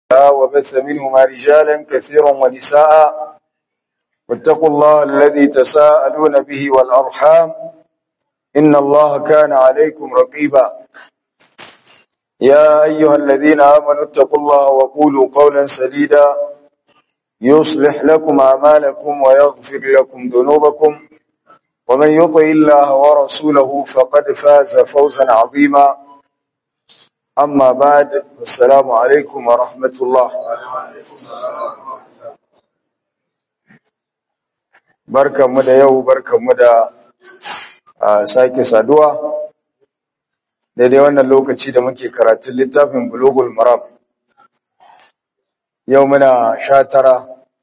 وبث منهما رجالا كثيرا ونساء واتقوا الله الذي تساءلون به والأرحام إن الله كان عليكم رقيبا يا أيها الذين آمنوا اتقوا الله وقولوا قولا سديدا يصلح لكم أعمالكم ويغفر لكم ذنوبكم ومن يطع الله ورسوله فقد فاز فوزا عظيما أما بعد السلام عليكم ورحمة الله barkanmu da yau barkanmu da sake saduwa daidai wannan lokaci da muke karatun littafin bulugul maram yau muna sha tara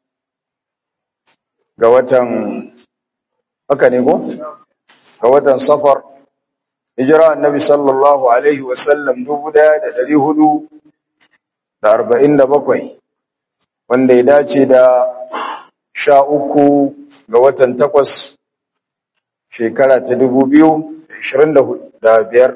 ga watan haka ne ko ga watan safar hijira annabi sallallahu alaihi wasallam dubu daya da dari hudu da arba'in da bakwai wanda ya dace da sha uku ga watan takwas shekara ta dubu biyu da ashirin da biyar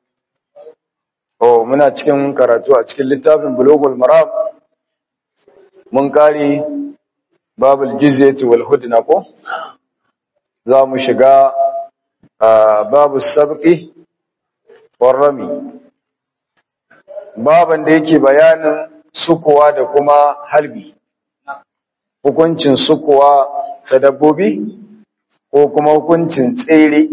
oh muna cikin karatu a cikin littafin bulogul maram mun kare babul jizyati wal hudna ko za mu shiga babu sabqi war rami baban da yake bayanin sukuwa da kuma halbi hukuncin sukuwa ta dabbobi ko kuma hukuncin tsere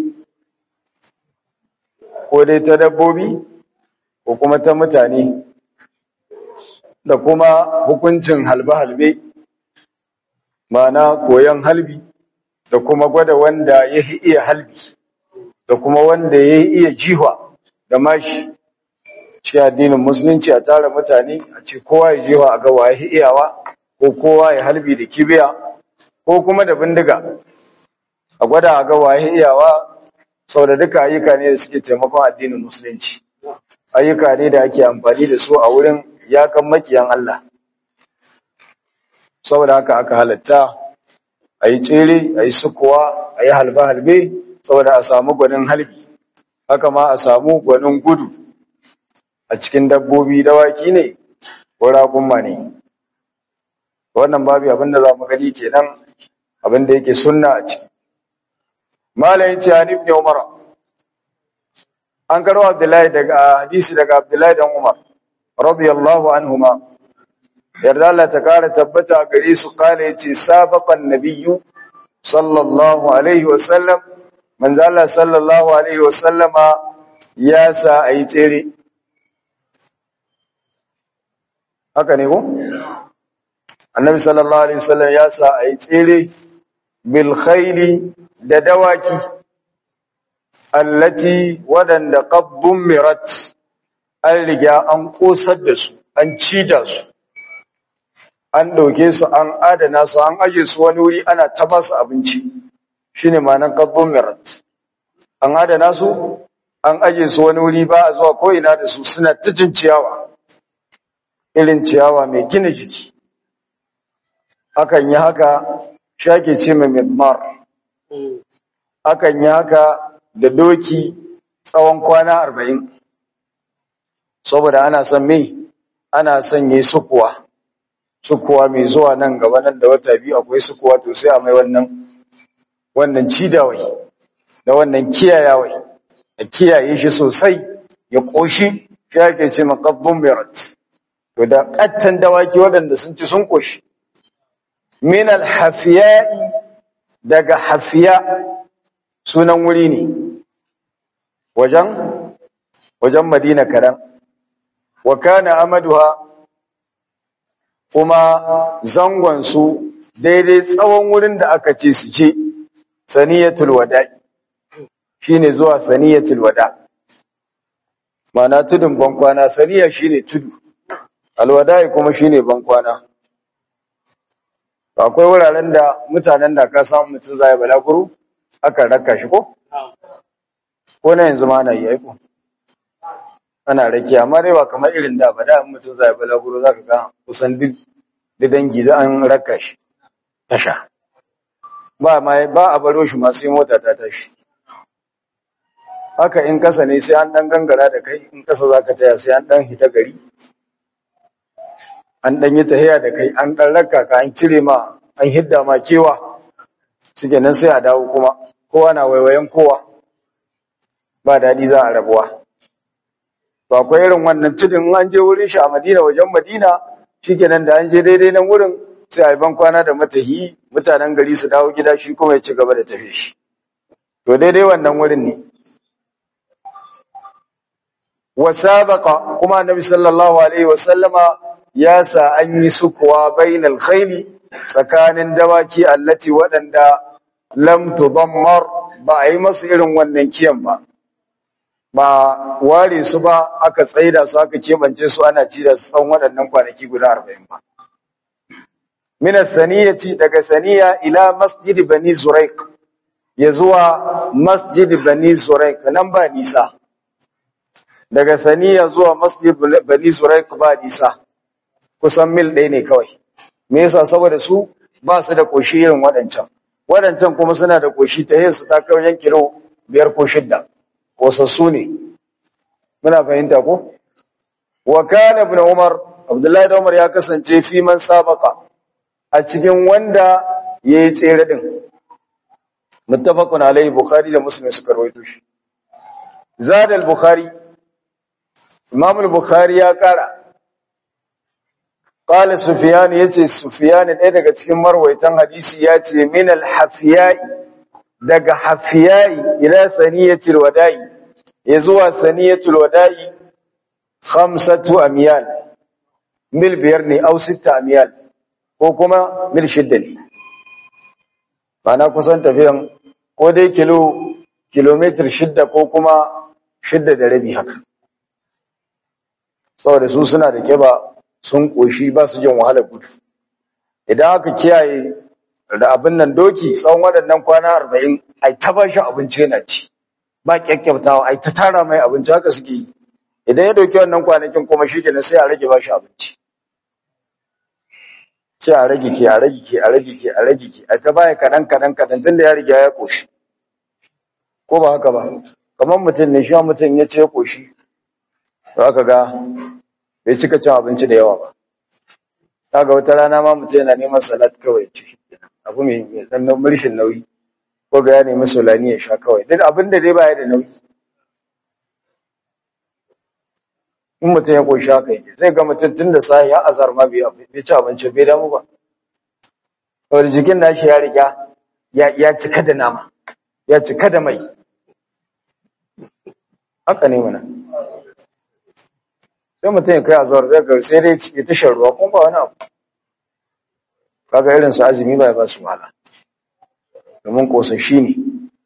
ko dai ta dabbobi ko kuma ta mutane da kuma hukuncin halbe-halbe ma'ana koyon halbi da kuma gwada wanda ya iya halbi da kuma wanda ya iya jiwa da mashi ci addinin musulunci a tara mutane a ce kowa ya jiwa a ga waye iyawa ko kowa ya halbi da kibiya ko kuma da bindiga a gwada a ga waye iyawa sau da duka ayyuka ne da suke taimakon addinin musulunci ayyuka ne da ake amfani da su a wurin yakan makiyan Allah saboda haka aka halatta a yi tsere a yi sukuwa a yi halbe-halbe saboda a samu gwanin halbi haka ma a samu gwanin gudu a cikin dabbobi dawaki ne ko raƙumma ne wannan babu abinda za mu gani kenan abinda yake sunna a ciki malayin ce hanif ne umar an karo abdullahi daga hadisi daga abdullahi dan umar radiyallahu anhuma yarda Allah ta kara tabbata a gare su kala yace sabaqan nabiyyu sallallahu alaihi wa sallam manzo Allah sallallahu alaihi wa sallama ya sa ayi tsere haka ne ko annabi sallallahu alaihi wasallam ya sa ayi tsere bil khayli da dawaki allati wadanda qad dumirat an riga an kosar da su an ci da su an ɗauke su an adana su an aje su wani wuri ana ta ba su abinci shine ma'anar qadbun mirat an adana su an aje su wani wuri ba a zuwa ko ina da su suna ta jin ciyawa irin ciyawa mai gina jiki akan yi haka shake ce mai midmar akan yi haka da doki tsawon kwana arba'in saboda ana son mai ana son yi sukuwa sukuwa mai zuwa nan gaba nan da wata biyu akwai sukuwa to sai a mai wannan wannan cidawai da wannan kiyayawai a kiyaye shi sosai ya koshi shi ake ce maqaddum mirat to da kattan dawaki waɗanda sun ci sun koshi min alhafiya'i daga hafiya sunan wuri ne wajen wajen madina kadan wa kana amaduha kuma zangonsu daidai tsawon wurin da aka ce su ce saniyatul wada'i shine zuwa saniyatul wada ma'ana tudun bankwana saniya shine tudu alwada'i kuma shine bankwana akwai wuraren da mutanen da ka samu mutum zai balaguro aka raka shi ko ko na yanzu ma na yi aiko ana rake amma dai ba kamar irin da ba da mutum zai balaguro zaka ga kusan duk da dangi da an raka shi tasha ba ma ba a baro shi ma sai mota ta tashi haka in kasa ne sai an dan gangara da kai in kasa zaka taya sai an dan hita gari an dan yi tahiya da kai an dan raka ka an cire ma an hidda ma kewa suke nan sai a dawo kuma kowa na waiwayen kowa ba daɗi za a rabuwa to akwai irin wannan tudun an je wurin shi a Madina wajen Madina shikenan da an je daidai nan wurin sai a yi ban kwana da matahi mutanen gari su dawo gida shi kuma ya ci gaba da tafiye shi to daidai wannan wurin ne wa sabaqa kuma annabi sallallahu alaihi wa sallama ya sa an yi sukuwa bainal khayli tsakanin dawaki allati waɗanda lam tudammar ba a yi masu irin wannan kiyan ba ba ware su ba aka tsaida su aka kebance su ana ci da su tsawon waɗannan kwanaki guda arba'in ba min saniyati daga saniya ila masjid bani zuraik ya zuwa masjid bani zuraik nan ba nisa daga saniya zuwa masjid bani zuraik ba nisa kusan mil ɗaya ne kawai me yasa saboda su ba su da koshi irin waɗancan waɗancan kuma suna da koshi ta yin su ta kauyen kilo biyar ko shidda kosassu ne muna fahimta ko wa kana ibn umar abdullahi da umar ya kasance fi man sabaka a cikin wanda yayi tsere din muttafaqun alaihi bukhari da muslim suka rawaito shi zada al-bukhari imam al-bukhari ya kara qala sufyan yace sufyan ɗaya daga cikin marwaitan hadisi yace min al-hafiyai daga hafiyai ila saniyatul wada'i ya zuwa saniyatul wada'i khamsatu amyal mil biyar ne au sitta amyal ko kuma mil shidda ne na kusan tafiyan ko dai kilo kilometer shidda ko kuma shidda da rabi haka saboda su suna da kiba sun koshi ba su jin wahalar gudu idan aka kiyaye da abin nan doki tsawon waɗannan kwana arba'in ai ta ba shi abinci yana ci ba kyakkyautawa ai ta tara mai abinci haka suke yi idan ya dauki wannan kwanakin kuma shi kenan sai a rage ba shi abinci sai a rage ke a rage ke a rage ke a rage ke a ta baya kaɗan kaɗan kaɗan tun da ya riga ya ƙoshi ko ba haka ba kamar mutum ne shi mutum ya ce ya ƙoshi za ka ga bai cika cin abinci da yawa ba kaga wata rana ma mutum yana neman salat kawai ci abu mai dan murshin nauyi ko ga ya nemi solani ya sha kawai duk abin da dai baya da nauyi in mutum ya koyi haka yake zai ga mutum tun da sahi ya azar ma bai ci abinci bai damu ba saboda jikin nashi ya riga ya cika da nama ya cika da mai haka ne mana sai mutum ya kai azar zai ga sai dai ya ta shan ruwa kuma ba wani abu kaga irin su azumi ba ya ba su wahala domin kosashi ne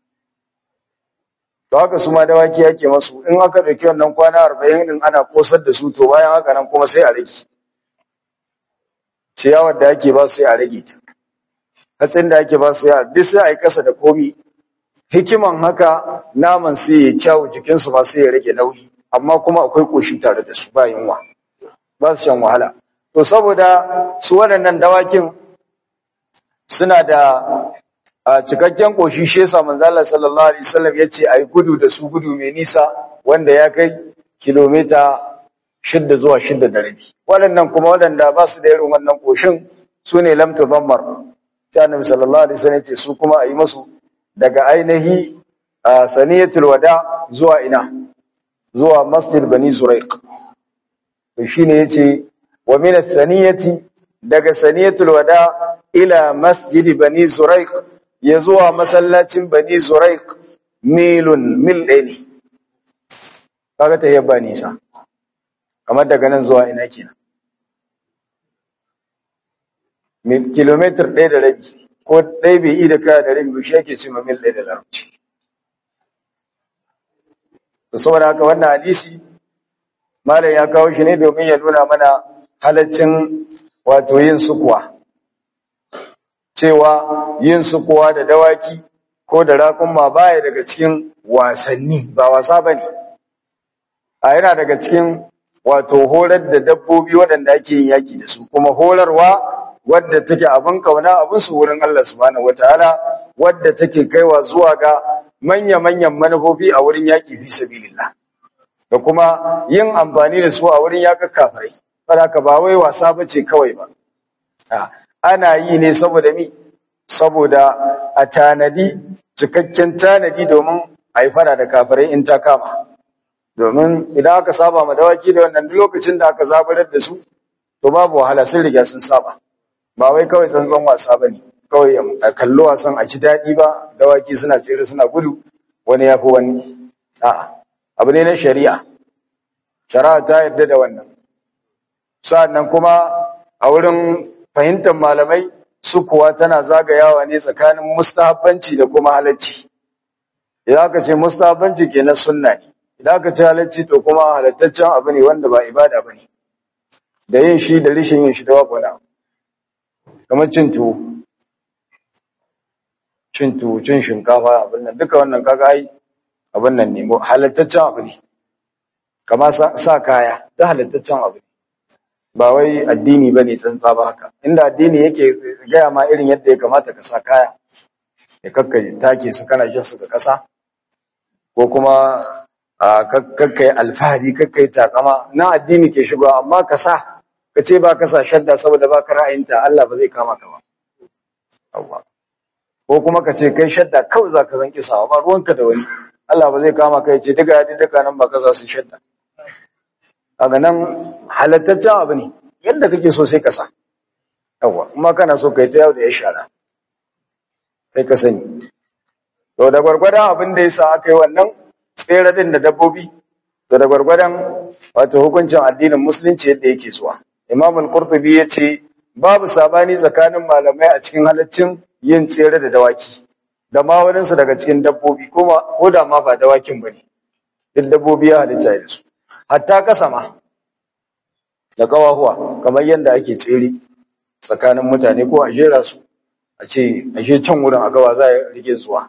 to haka su ma dawaki yake masu in aka ɗauki wannan kwana arba'in din ana kosar da su to bayan haka nan kuma sai a rage ciyawar da ake ba su sai a rage ta hatsin da ake ba su ya duk sai a yi kasa da komi hikiman haka naman sai ya kyawu jikinsu ma sai ya rage nauyi amma kuma akwai koshi tare da su ba yunwa ba su shan wahala to saboda su waɗannan dawakin suna da a cikakken koshi shi yasa manzo Allah sallallahu alaihi wasallam yace ai gudu da su gudu mai nisa wanda ya kai kilomita shidda zuwa shidda da rabi waɗannan kuma waɗanda ba su da irin wannan koshin su ne lam tudammar sai annabi sallallahu alaihi wasallam yace su kuma ayi musu daga ainihi saniyatul wada zuwa ina zuwa masjid bani zuraiq to shine yace wa min as-saniyati daga saniyatul wada ila masjid bani zuraiq ya zuwa masallacin bani zuraik milun mil ɗaya ne kaga ta yabba nisa kamar daga nan zuwa ina kenan mil kilometer ɗaya da rabi ko ɗaya bai yi da kaya da rabi shi ake ce ma mil ɗaya da larabci to saboda haka wannan hadisi malam ya kawo shi ne domin ya nuna mana halaccin wato yin sukuwa cewa yin sukuwa da dawaki ko da raƙumma baya daga cikin wasanni ba wasa bane a yana daga cikin wato horar da dabbobi waɗanda ake yin yaki da su kuma horarwa wadda take abin kauna abin su wurin Allah subhanahu wataala wadda take kaiwa zuwa ga manya-manyan manufofi a wurin yaki fi sabilillah da kuma yin amfani da su a wurin yaƙar kafirai ka ba wai wasa bace kawai ba ana yi ne saboda mi saboda a tanadi cikakken tanadi domin a yi fara da kafirai in ta kama domin idan aka saba ma dawaki da wannan duk lokacin da aka zabarar da su to babu wahala sun riga sun saba ba wai kawai tsantsan wasa ba ne kawai a kallo wasan a ji daɗi ba dawaki suna tsere suna gudu wani ya fi wani a'a abu ne na shari'a shari'a ta yarda da wannan sa'annan kuma a wurin fahimtar malamai su kuwa tana zagayawa ne tsakanin mustahabbanci da kuma halacci idan aka ce mustahabbanci ke na sunna ne idan aka ce halacci to kuma halattaccen abu ne wanda ba ibada ba ne da yin shi da rishin yin shi da wakwana kamar cin tuwo cin tuwo cin shinkafa abin nan duka wannan kaga ai abin nan ne halattaccen abu ne kama sa kaya da halattaccen abu ne ba wai addini ba ne tsantsa ba haka inda addini yake gaya ma irin yadda ya kamata ka sa kaya ya kakka take su kana jin su ga ƙasa ko kuma kakkai alfahari kakkai takama na addini ke shigo amma ka sa ka ce ba ka sa shadda saboda ba ka ra'ayinta Allah ba zai kama ka ba ko kuma ka ce kai shadda kawai za ka zanki sawa ba ruwanka da wani Allah ba zai kama ka ya ce duka yadi duka nan ba ka za su shadda kaga nan halattaccen abu ne yadda kake so sai ka sa yawa kuma kana so kai ta yau da ya shara sai ka sani to da gwargwadon abin da yasa aka yi wannan tsere din da dabbobi to da gwargwadon wato hukuncin addinin musulunci yadda yake zuwa imam al-qurtubi yace babu sabani tsakanin malamai a cikin halaccin yin tsere da dawaki da ma waninsu daga cikin dabbobi kuma ko da ma ba dawakin bane duk dabbobi ya halitta da su hatta kasa ma da kawahuwa kamar yadda ake tsere tsakanin mutane ko a jera su a ce a je can wurin a gawa za a rike zuwa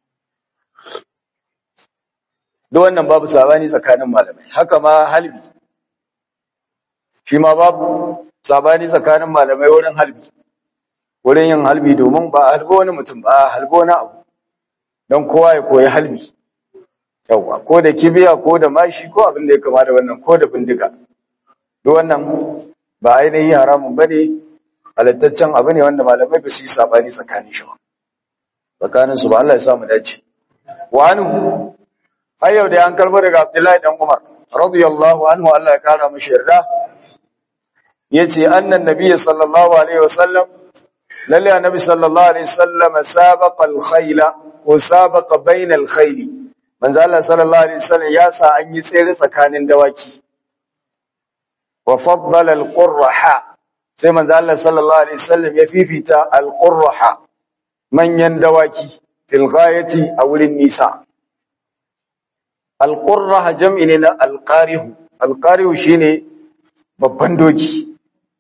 duk wannan babu sabani tsakanin malamai haka ma halbi shi ma babu sabani tsakanin malamai wurin halbi wurin yin halbi domin ba a halbo wani mutum ba a halbo wani abu don kowa ya koyi halbi yauwa ko da kibiya ko da mashi ko abin da ya kama da wannan ko da bindiga duk wannan ba ainihin haramun ba ne halittaccen abu ne wanda malamai ba su yi sabani tsakanin shi ba tsakanin su ba Allah ya sa mu dace wa anhu har yau da an karbo daga Abdullahi dan Umar radiyallahu anhu Allah ya kara mishi yarda yace annan nabiy sallallahu alaihi wasallam lalle annabi sallallahu alaihi wasallam sabaqa al-khayla ko sabaqa bayna al-khayl manzo Allah sallallahu alaihi wasallam ya sa an yi tsere tsakanin dawaki wa faddala al-qurraha sai manzo Allah sallallahu alaihi wasallam ya fifita al-qurraha manyan dawaki fil ghayati a wurin nisa al-qurraha jam'i ne na al-qarihu al-qarihu shine babban doki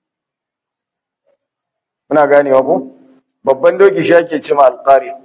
muna ganewa ko babban doki shi ake cewa al-qarihu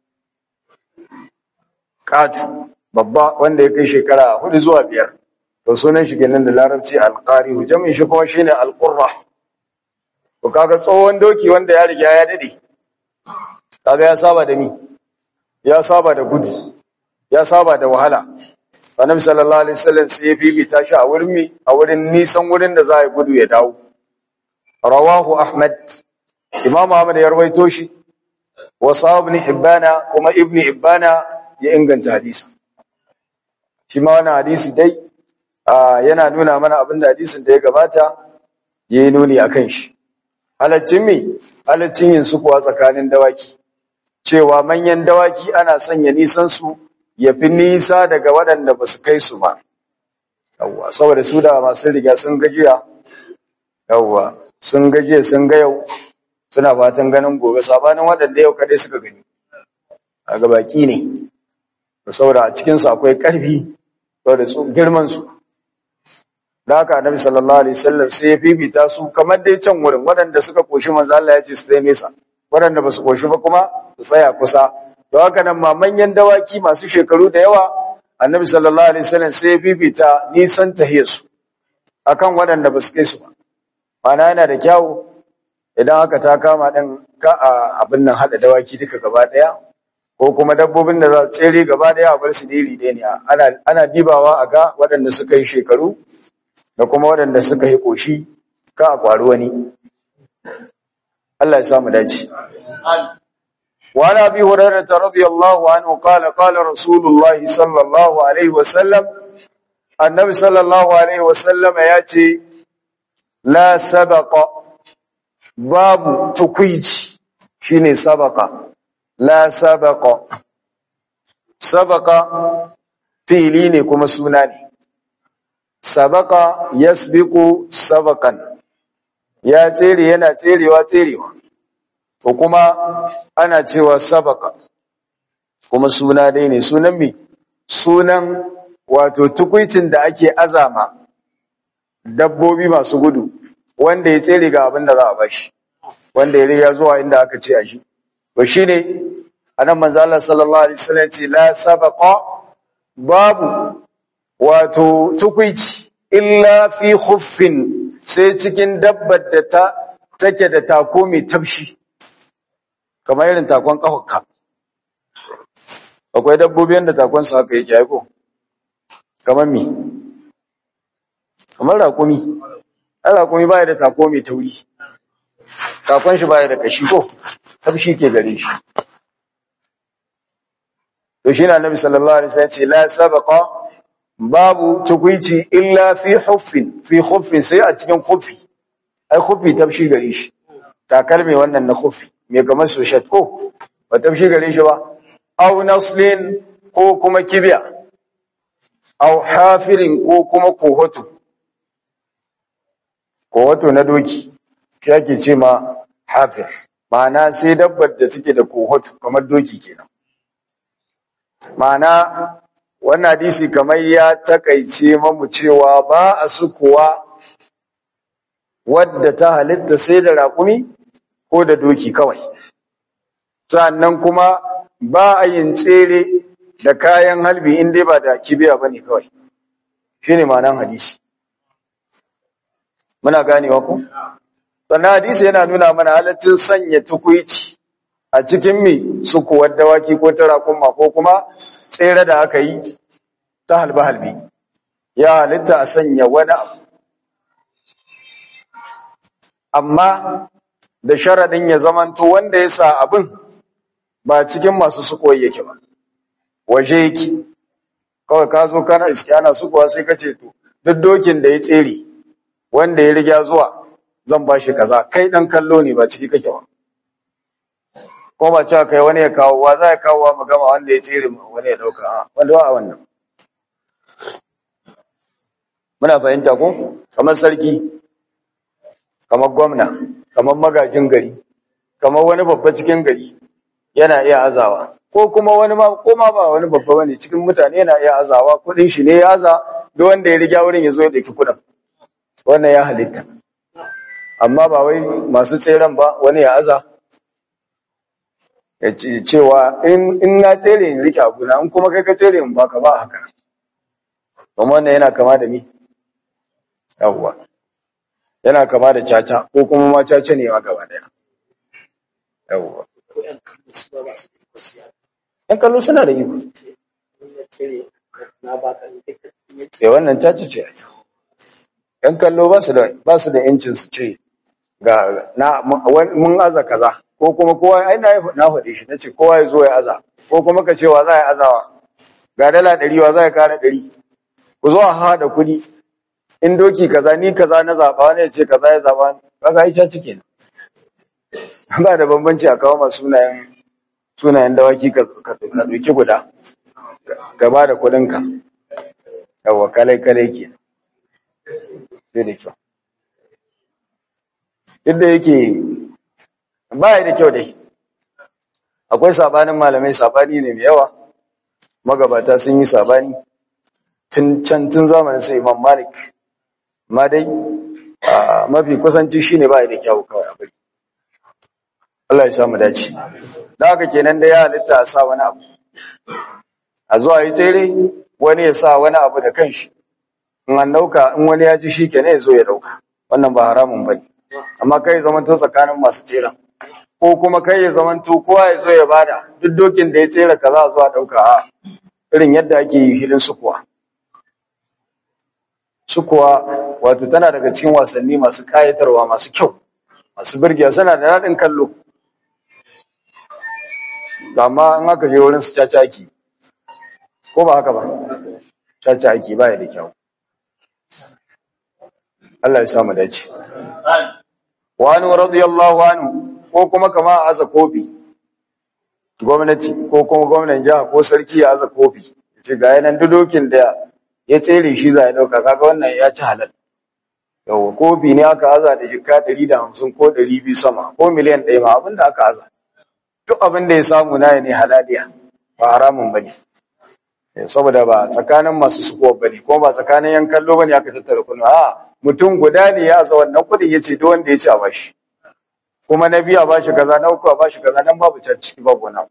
katu babba wanda ya kai shekara hudu zuwa biyar to sunan shi kenan da larabci al-qarihu jam'in shi kuma shine al-qurrah Ko kaga tsohon doki wanda ya riga ya dade. Kaga ya saba da ni. Ya saba da gudu. Ya saba da wahala. Annabi sallallahu alaihi wasallam sai ya bibita shi a wurin mi a wurin nisan wurin da za a gudu ya dawo. Rawahu Ahmad. Imam Ahmad ya rawaito shi. Wa sahab ibn Hibbana kuma Ibn Hibbana ya inganta hadisi. Shi ma wannan hadisi dai yana nuna mana abin da hadisin da ya gabata yayi nuni akan shi. halaccin mi halaccin yin sukuwa tsakanin dawaki cewa manyan dawaki ana sanya nisan su ya fi nisa daga waɗanda ba su kai su ba yawwa saboda su da masu riga sun gajiya yawwa sun gajiya sun ga yau suna fatan ganin gobe sabanin waɗanda yau kadai suka gani a baki ne saboda a cikinsu akwai ƙarfi saboda su girman su da haka annabi sallallahu alaihi wasallam sai ya bibita su kamar dai can wurin waɗanda suka koshi manzo Allah ya ce su dai nesa waɗanda ba su koshi ba kuma su tsaya kusa to haka nan ma manyan dawaki masu shekaru da yawa annabi sallallahu alaihi wasallam sai ya bibita nisan tahiyar su akan waɗanda ba su kai su ba mana yana da kyawu idan haka ta kama ɗin ka a abin nan haɗa dawaki duka gaba ɗaya ko kuma dabbobin da za su tsere gaba ɗaya a bar su diri ɗaya ne ana ana dibawa a ga waɗanda suka yi shekaru da kuma waɗanda suka yi ƙoshi ka a kwari wani Allah ya samu dace وعن ابي هريره رضي الله عنه قال قال رسول الله صلى الله عليه وسلم النبي صلى الله عليه وسلم ياتي لا سبق باب تكويج شيني سبق لا سبق سبق fi'ili ne kuma suna ne sabaka yasbiqu sabakan ya tsere yana tserewa tserewa ko kuma ana cewa sabaka kuma suna dai ne sunan mi sunan wato tukuicin da ake azama dabbobi masu gudu wanda ya tsere ga abin da za a bashi wanda ya riga zuwa inda aka ce a shi to shine anan manzo Allah sallallahu alaihi wasallam ce la sabaqa babu wato tukuici illa fi khuffin sai cikin dabbar da ta take da tako mai tafshi kamar irin takon kafarka akwai dabbobin da takon su haka yake aiko kamar mi kamar raƙumi ai raƙumi baya da tako mai tauri takon shi baya da kashi ko tafshi ke gare shi to shi na nabi sallallahu alaihi wasallam ce la sabaqa babu tukuici illa fi huffin fi huffin sai a cikin huffi ai huffi tafshi gare shi takalmi wannan na huffi me kamar soshet ko ba tafshi gare shi ba aw naslin ko kuma kibiya aw hafirin ko kuma kohoto kohoto na doki shi ake ce ma hafir ma'ana sai dabbar da take da kohoto kamar doki kenan Ma'ana wannan hadisi kamar ya takaice mamu cewa ba a sukuwa wadda ta halitta sai da raƙumi ko da doki kawai. Sannan kuma ba a yin tsere da kayan halbi in dai ba da kibiya ba ne kawai. Shi ne ma'anan hadisi. Muna ganewa ku? Sannan hadisi yana nuna mana halaccin sanya tukuici a cikin mi sukuwar dawaki ko ta raƙumma ko kuma tsere da aka yi ta halbe-halbe ya halitta a sanya wani abu amma da sharaɗin ya zamanto wanda ya sa abin ba cikin masu sukuwar yake ba waje yake kawai ka zo kana iske ana sukuwa sai ka ce to duk dokin da ya tsere wanda ya riga zuwa zan ba shi kaza kai ɗan kallo ne ba ciki kake ba ko ba cewa kai wani ya kawo wa za ya kawo wa magama wanda ya tsere wani ya dauka a wanda ba a wannan muna fahimta ko kamar sarki kamar gwamna kamar magajin gari kamar wani babba cikin gari yana iya azawa ko kuma wani ma ko ma ba wani babba bane cikin mutane yana iya azawa kudin shi ne ya aza duk wanda ya riga wurin ya zo ya daki kudin wannan ya halitta amma ba wai masu tseren ba wani ya aza ya ce cewa in in na tsere in rike abuna in kuma kai ka tsere in baka ba haka kuma wannan yana kama da ni yawwa yana kama da caca ko kuma ma caca ne ma gaba daya yawwa yan kallo suna da iko eh wannan caca ce yan kallo ba su da ba su da yancin su ce ga na mun aza kaza ko kuma kowa ai na na faɗe shi nace kowa ya zo ya aza ko kuma ka ce wa za ya azawa ga dala ɗari wa za ya kara ɗari ku zo a haɗa kuɗi in doki kaza ni kaza na zaɓa wani ya ce kaza ya zaɓa kaga ai caci kenan ba da bambanci a kawo masu sunayen sunayen dawaki ka ka ka ɗauki guda ka ba da kuɗinka yawwa kalai kalai kenan sai da kyau duk da yake ba da kyau dai akwai sabanin malamai sabani ne mai yawa magabata sun yi sabani tun can tun zamanin sai imam malik ma dai a mafi kusanci shine ba da kyau kawai abai Allah ya samu dace da haka kenan da ya halitta a sa wani abu a zuwa yi tsere wani ya sa wani abu da kanshi in an dauka in wani ya ji shi kenan ya zo ya dauka wannan ba haramun bane amma kai zamanto tsakanin masu tseren ko kuma kai ya zamanto kowa ya zo ya bada duk dokin da ya tsere kaza a zuwa dauka a irin yadda ake yi filin su kuwa sukuwa wato tana daga cikin wasanni masu kayatarwa masu kyau masu birgiya suna da daɗin kallo amma in aka je wurin su caca ake ko ba haka ba caca ake ba ya da kyau Allah ya samu dace wani radiyallahu anhu ko kuma kama a aza kofi gwamnati ko kuma gwamnan jiha ko sarki ya aza kofi ce ga yanan dudokin da ya tsere shi za ya dauka kaga wannan ya ci halal yawa kofi ne aka aza da jika 150 ko 200 sama ko miliyan ɗaya ma abinda aka aza duk abin da ya samu na ne halaliya ba haramun bane saboda ba tsakanin masu suko bane kuma ba tsakanin yan kallo bane aka tattara kunu a mutum guda ne ya aza wannan kudin yace duk wanda ya ci a bashi kuma na biyu a bashi kaza na uku a bashi kaza nan babu can ciki babu wani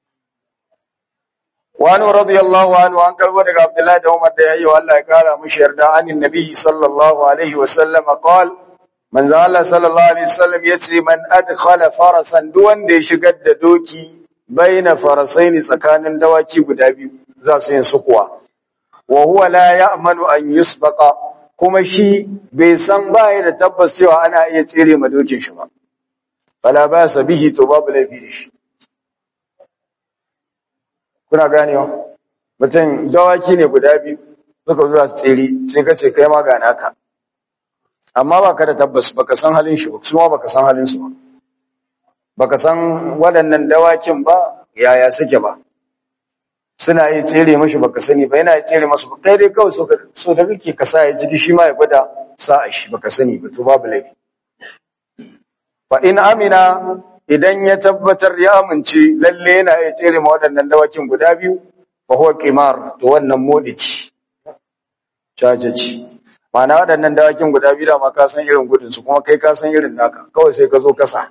wani radiyallahu anhu an karbo daga abdullahi da umar da yayi wa Allah ya kara mushi yarda anin nabi sallallahu alaihi wa sallam qal manzo Allah sallallahu alaihi wasallam yace man adkhala farasan duk wanda ya shigar da doki baina farasaini tsakanin dawaki guda biyu za su yin sukuwa wa huwa la ya'manu an yusbaqa kuma shi bai san baya da tabbas cewa ana iya tsere ma dokin shi ba fala ba sa bihi to babu laifi da shi kuna ganewa mutum dawaki ne guda biyu suka zuwa tsere sai ka ce kai ma ga naka amma baka da tabbas baka san halin shi ba su ma baka san halin su ba baka san waɗannan dawakin ba yaya suke ba suna yi tsere mashi baka sani ba yana yi tsere masu ba kai dai kawai so ka so da kake ka sa ya jiki shi ma ya gwada sa a shi baka sani ba to babu laifi fa in amina idan ya tabbatar ya amince lalle yana iya tsere ma waɗannan dawakin guda biyu fa huwa qimar to wannan modici cajaci ma'ana waɗannan dawakin guda biyu da ma ka san irin gudun su kuma kai ka san irin naka kawai sai ka zo kasa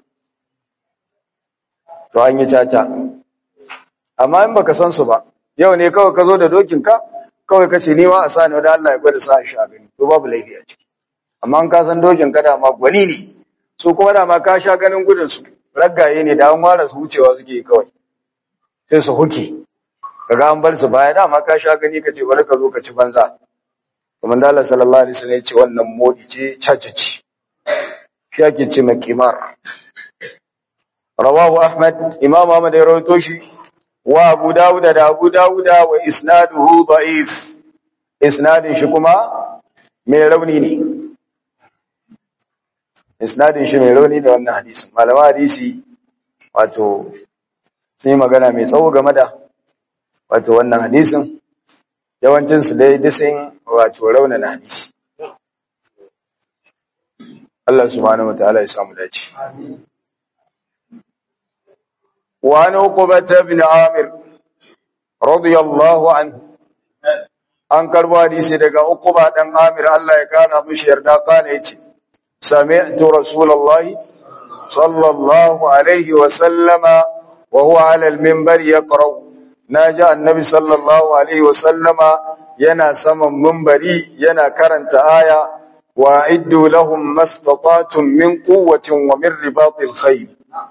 to an yi caca amma in baka san su ba yau ne kawai ka zo da dokin ka kawai ka ce ni ma a sa ni da Allah ya gwada sa shi a gani to babu laifi a ciki amma in ka san dokin ka da ma gwani ne su kuma da ma ka sha ganin gudun su raggaye ne da an ware su wucewa suke kawai sai su huke kaga an bar su baya da ma ka sha gani ka ce bari ka zo ka ci banza kuma da Allah sallallahu alaihi wasallam ya ce wannan modi ce cacaci shi ake ce mai kimar rawahu ahmad imam ahmad ya rawaito shi wa abu dawud da abu dawud wa isnaduhu da'if isnadin shi kuma mai rauni ne isnadin shi mai rauni da wannan hadisin malama hadisi wato sun yi magana mai tsawo game da wato wannan hadisin yawancin su dai disin wato raunana hadisi Allah subhanahu wataala ya samu dace wa an uqbata ibn amir radiyallahu anhu an karbo hadisi daga uqba dan amir Allah ya kana mishi yarda kana yace sami'tu rasulullahi sallallahu alaihi wa sallama wa huwa ala al-minbar yaqra naja annabi sallallahu alaihi wa sallama yana saman minbari yana karanta aya wa iddu lahum mastata'tum min quwwatin wa min ribatil khayr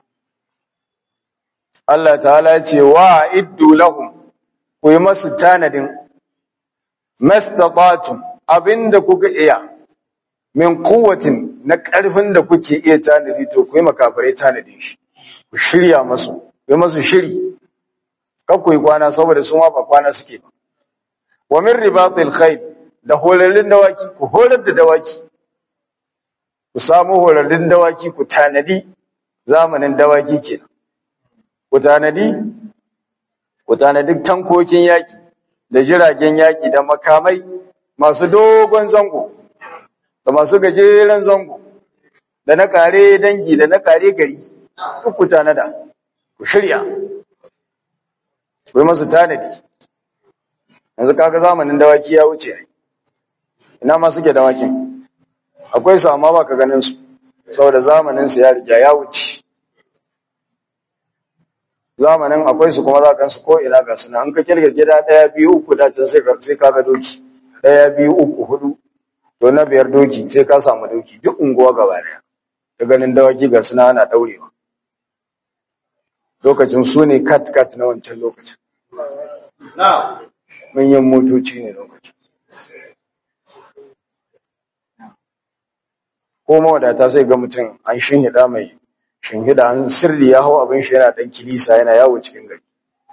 Allah ta'ala ce wa iddu lahum ku yi masu tanadin mastata'tum abinda kuka iya min quwwatin na karfin da kuke iya tanadi to ku yi makafirai tanadin shi ku shirya masu ku yi masu shiri kan ku yi kwana saboda su ma ba kwana suke ba wa min ribatil khayl da horarrun dawaki ku horar da dawaki ku samu horarrun dawaki ku tanadi zamanin dawaki kenan ku tanadi ku tanadi tankokin yaki da jiragen yaki da makamai masu dogon zango da masu gajeren zango da na kare dangi da na kare gari duk ku tanada ku shirya ku yi masu tanadi yanzu kaga zamanin dawaki ya wuce ina ma suke dawakin akwai su amma baka ganin su saboda zamanin su ya riga ya wuce zamanin akwai su kuma za ka su ko ina ga suna an ka kirga gida daya biyu uku da can sai ka sai ka ga doki daya biyu uku hudu to na biyar doki sai ka samu doki duk unguwa gaba daya ka ganin dawaki ga suna ana daurewa lokacin su ne kat kat na wancan lokacin manyan motoci ne lokacin ko mawadata sai ga mutum an shinhida mai shinhida an sirri ya hau abin shi yana dan kilisa yana yawo cikin gari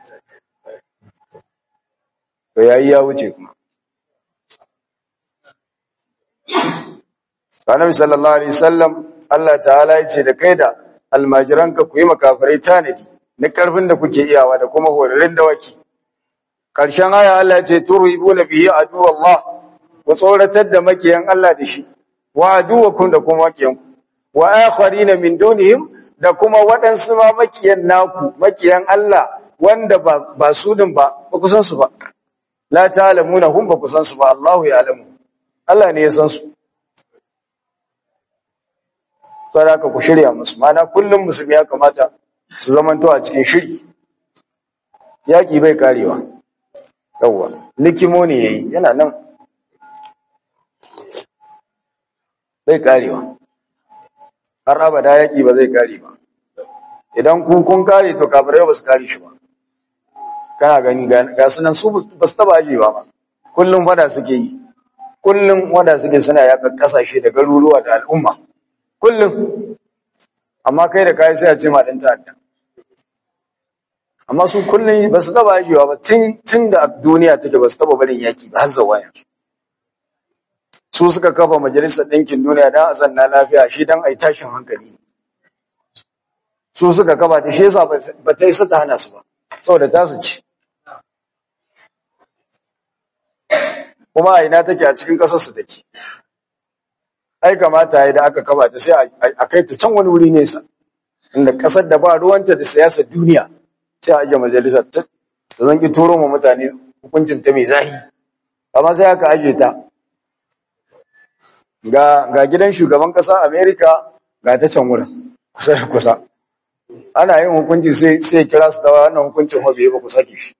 to yayi ya wuce kuma Annabi sallallahu alaihi wasallam Allah ta'ala ya ce da kai da almajiranka ku yi makafirai tanadi na karfin da kuke iyawa da kuma horarin dawaki karshen aya Allah ya ce turhibuna bihi adu Allah ku tsoratar da makiyan Allah da shi wa aduwakum da kuma makiyanku wa akharina min dunihim da kuma waɗansu ma makiyan naku makiyan Allah wanda ba ba su din ba ba ku san su ba la ta'lamuna hum ba ku san su ba Allahu ya'lamu Allah ne ya san su saboda haka ku shirya musu mana kullum musulmi ya kamata su zamanto a cikin shiri yaki bai karewa yawwa likimo ne yayi yana nan bai karewa har abada yaki ba zai kare ba idan ku kun kare to kafirai ba su kare shi ba kana gani ga sunan su ba su taba ajewa ba kullum fada suke yi kullum wada suke suna yakan kasashe da garuruwa da al'umma kullum amma kai da kai sai a ce ma dan ta'adda amma su kullum ba su taba ajewa ba tun tun da duniya take ba su taba barin yaki ba har zuwa yanzu su suka kafa majalisar ɗinkin duniya don a zanna lafiya shi don a yi tashin hankali su suka kafa ta shi yasa ba ta yi ta hana su ba saboda ta su ci kuma a ina take a cikin ƙasarsu take ai kamata ya da aka kafa ta sai a kai ta can wani wuri nesa inda ƙasar da ba ruwanta da siyasar duniya sai a ajiye majalisar ta zan ki turo ma mutane hukuncin ta mai zahi amma sai aka ajiye ta ga ga gidan shugaban ƙasa Amerika ga ta can wurin kusa da kusa ana yin hukunci sai sai kira su da wannan hukuncin hobe ba ku sake shi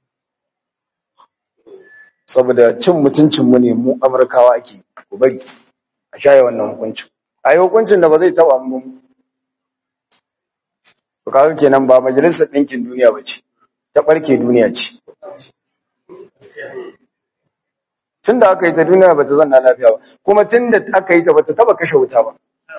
saboda cin mutuncin mu ne mu Amurkawa ake ku bari a shaye wannan hukuncin a yi hukuncin da ba zai taba mu to kaga kenan ba majalisar ɗinkin duniya ba ce ta ɓarke duniya ce tun da aka yi ta duniya ba ta zanna lafiya ba kuma tun da aka yi ta ba ta taba kashe wuta ba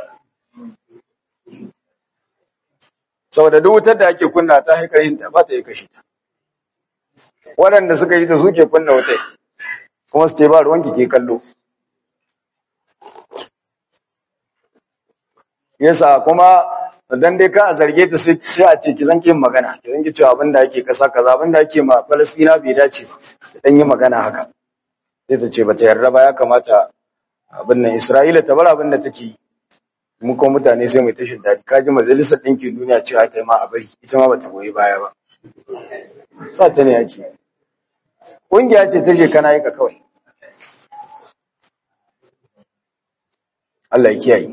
saboda duk wutar da ake kunna ta haikar yin ta ba ta yi kashe ta waɗanda suka yi ta suke kunna wutai kuma su ce ba ruwanki ke kallo yasa kuma dan dai ka a zarge ta sai a ce ki zan yin magana ki zan ki cewa abin da ake kasa kaza abin da ake ma Falastina bai dace ba dan yi magana haka sai ta ce ba ta yarda ba ya kamata abin nan Isra'ila ta bar abin da take yi mu ko mutane sai mai tashin dadi kaji majalisar ɗinkin duniya cewa ta yi ma a bari ita ma bata goyi baya ba sa ta ne yake ƙungiya ce ta je kana yi ka kawai Allah ya kiyaye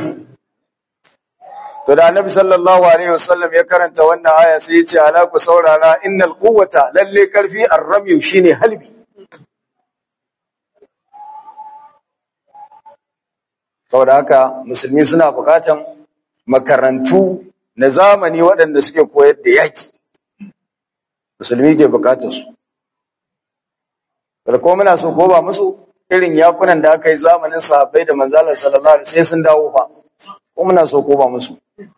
to da annabi sallallahu alaihi wasallam ya karanta wannan aya sai ya ce ala ku saurara innal quwwata lalle karfi ar-ramy shine halbi saboda haka musulmi suna bukatan makarantu na zamani waɗanda suke koyar da yaki musulmi ke bukatar su ko muna so ko ba musu irin yakunan da aka yi zamanin sahabbai da manzalar sallallahu alaihi sai sun dawo fa ko muna so ko ba musu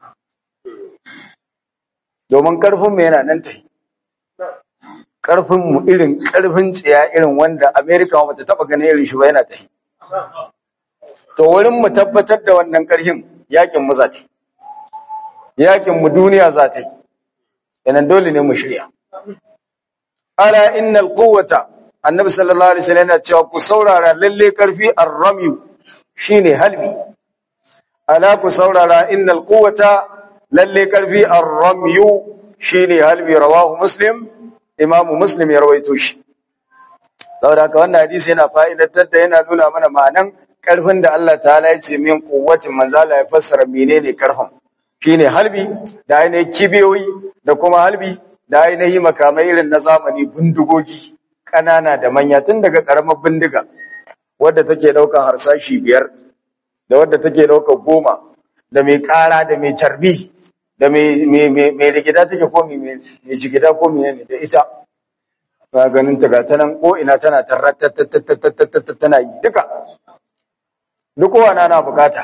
domin karfin mu yana nan tai karfin mu irin karfin tsiya irin wanda America ba ta taba ganin irin shi ba yana tai to wurin mu tabbatar da wannan karhin yakin mu za ta yakin mu duniya za ta yi yanan dole ne mu shirya ala innal quwwata annabi sallallahu alaihi wasallam yana cewa ku saurara lalle karfi ar-ramyu shine halbi ala ku saurara innal quwwata lalle karfi ar-ramyu shine halbi rawahu muslim imam muslim ya rawaito shi saboda haka wannan hadisi yana fa'idatar da yana nuna mana ma'anan karfin da Allah ta'ala ya ce min quwwatin manzala ya fassara menene karfin shine halbi da ainihin kibiyoyi da kuma halbi da ainihin makamai irin na zamani bindigogi ƙanana da manya tun daga ƙaramar bindiga wadda take ɗaukar harsashi biyar da wadda take ɗaukar goma da mai ƙara da mai carbi da mai rigida take ko mai jigida ko mai da ita ba ganin ta ga ta nan ko ina tana tarratatatatatata tana yi duka duk kowa na bukata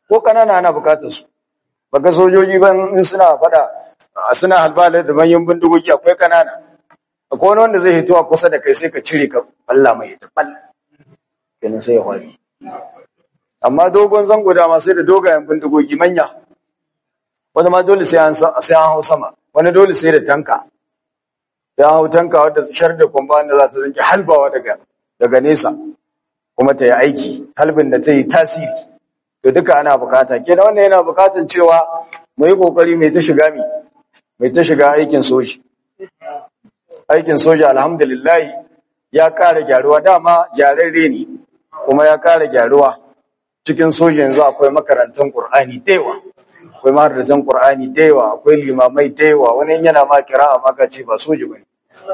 ko kanana ana bukatar su baka sojoji ban in suna fada suna halbala da manyan bindigogi akwai kanana akwai wani wanda zai hito a kusa da kai sai ka cire ka balla mai ta bal kenan sai ya hwari amma dogon zango dama sai da dogayen bindigogi manya wani ma dole sai an sai an hau sama wani dole sai da tanka ya hau tanka wadda shar da kwamba wanda za ta zanki halbawa daga daga nesa kuma ta yi aiki halbin da ta yi tasiri to duka ana bukata kenan wannan yana bukatan cewa mu yi kokari mai ta shiga mi mai ta shiga aikin soji aikin soja alhamdulillah ya kara gyaruwa dama gyararre ne kuma ya kara gyaruwa cikin soja yanzu akwai makarantar Qur'ani da yawa akwai mahaddatan Qur'ani da yawa akwai limamai da yawa wani yana ma kira'a maka ce ba soji bane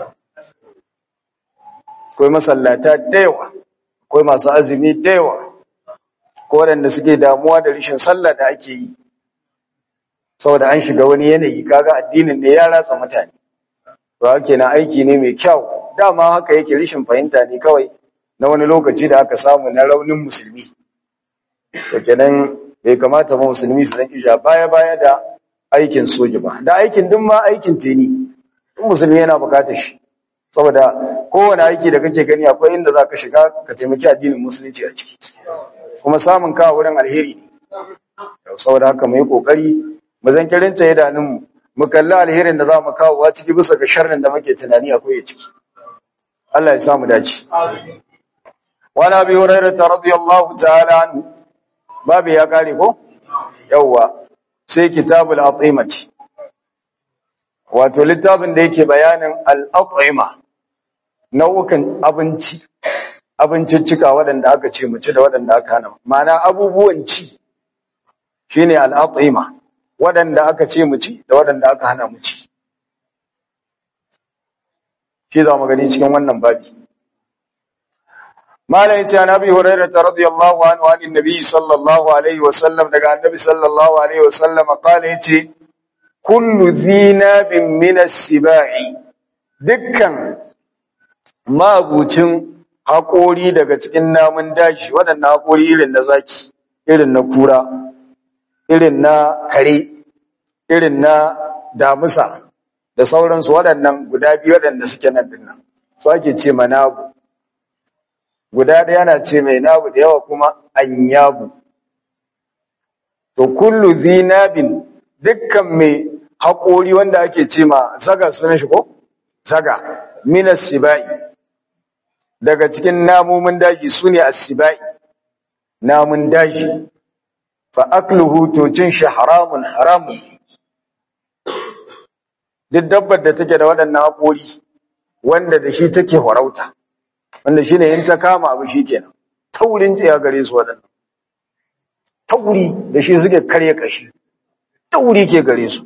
akwai masallata da yawa akwai masu azumi da yawa ko waɗanda suke damuwa da rishin sallah da ake yi saboda an shiga wani yanayi kaga addinin ne ya ratsa mutane to hake na aiki ne mai kyau dama haka yake rishin fahimta ne kawai na wani lokaci da aka samu na raunin musulmi to kenan bai kamata ba musulmi su zanki ja baya baya da aikin soja ba da aikin duk ma aikin teni duk musulmi yana bukatar shi saboda kowane aiki da kake gani akwai inda za ka shiga ka taimaki addinin musulunci a ciki kuma samun kawo wurin alheri ne saboda haka mu yi kokari mu zan kirinta idanunmu mu kalli alherin da za mu kawo wa ciki bisa ga sharrin da muke tunani akwai ya ciki Allah ya samu dace wani abi hurairah radiyallahu ta'ala anhu babu ya kare ko yawwa sai kitabul atimati wato littafin da yake bayanin al-atima nau'ukan abinci abinciccika waɗanda aka ce mu ci da waɗanda aka hana ma'ana abubuwan ci shine al-atima waɗanda aka ce mu ci da waɗanda aka hana mu ci shi za mu gani cikin wannan babi malam yace annabi hurairah radiyallahu anhu an annabi sallallahu alaihi wasallam daga annabi sallallahu alaihi wasallam qala yace kullu dhinabin min as-sibai dukkan mabucin haƙori daga cikin namun daji waɗannan haƙori irin na zaki irin na kura irin na kare irin na damusa da sauransu waɗannan guda biyu waɗanda suke nan dinnan su ake ce manabu guda ɗaya na ce mai nabu da yawa kuma anyabu to kullu zinabin dukkan mai haƙori wanda ake ce ma zaga sunan shi ko zaga minas sibai daga cikin namomin daji su ne asibai namun daji fa akluhu to cin shi haramun haramun duk dabbar da take da waɗannan haƙori wanda da shi take farauta wanda shine in ta kama abu shikenan taurin tsaya gare su waɗannan tauri da shi suke karya kashi tauri ke gare su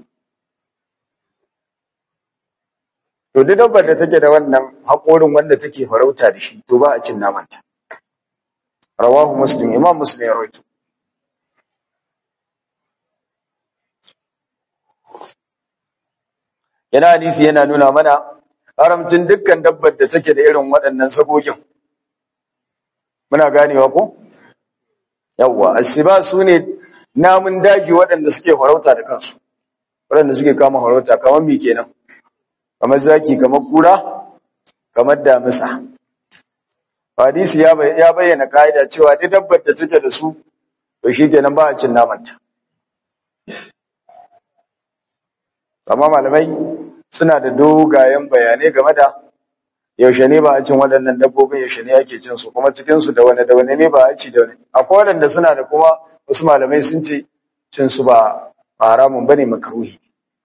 to duk dabbar da take da wannan haƙorin wanda take farauta da shi to ba a cin namanta rawahu muslim imam muslim ya rawaito yana hadisi yana nuna mana haramcin dukkan dabbar da take da irin waɗannan sagogin muna ganewa ko yawwa asiba su ne namun daji waɗanda suke farauta da kansu waɗanda suke kama farauta kamar mi kenan kamar zaki kamar kura kamar damisa hadisi ya bayyana ka'ida cewa duk dabbar da take da su to shi kenan ba a cin namanta amma malamai suna da dogayen bayanai game da yaushe ne ba a cin waɗannan dabbobin yaushe ne ake cin su kuma cikin su da wani da wani ne ba a ci da wani akwai waɗanda suna da kuma wasu malamai sun ce cin su ba haramun bane makruhi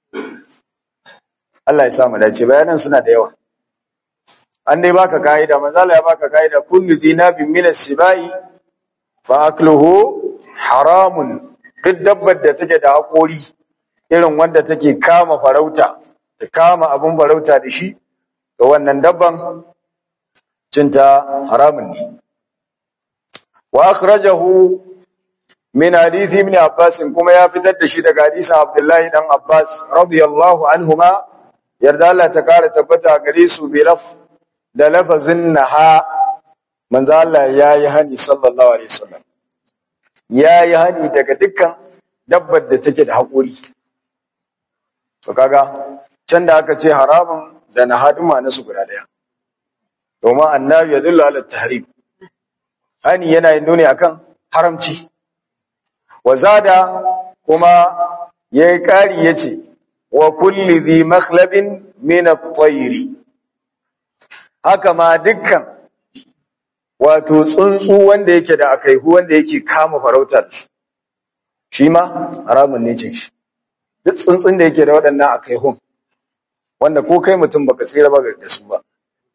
Allah ya sa mu dace bayanan suna da yawa an dai baka kaida manzala ya baka kaida kullu dinabin min as-sibai fa akluhu haramun duk dabbar da take da hakori irin wanda take kama farauta ta kama abun farauta da shi to wannan dabban cinta haramun ne wa akhrajahu min hadith ibn abbas kuma ya fitar da shi daga hadisin abdullahi dan abbas radiyallahu anhuma yarda Allah ta kara tabbata gare su bi laf da lafazin naha manzo Allah yayi hani sallallahu alaihi wasallam ya yi hani daga dukkan dabbar da take da haƙuri to kaga can da aka ce haramun da na haduma na su guda daya domin annabi ya dulla ala tahrim hani yana yin nuni akan haramci wa zada kuma yayi kari yace wa kulli dhi makhlabin min at-tayr haka ma dukkan wato tsuntsu wanda yake da akaihu wanda yake kama farautar shi ma haramun ne cin shi duk tsuntsun da yake da waɗannan akaihun wanda ko kai mutum baka tsira ba da su ba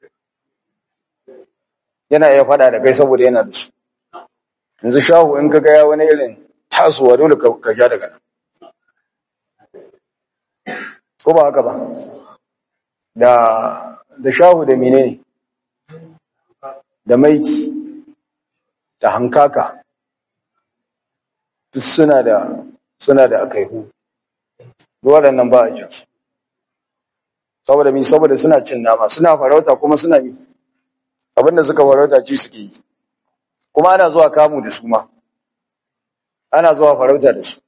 yana iya fada da kai saboda yana da su yanzu shahu in ka gaya wani irin tasowa dole ka ja daga nan ko ba haka ba da da shahu da menene da maiki da hankaka duk suna da suna da akaihu waɗannan ba a jin su saboda mi saboda suna cin nama suna farauta kuma suna mi abinda suka farauta ci suke yi kuma ana zuwa kamu da su ma ana zuwa farauta da su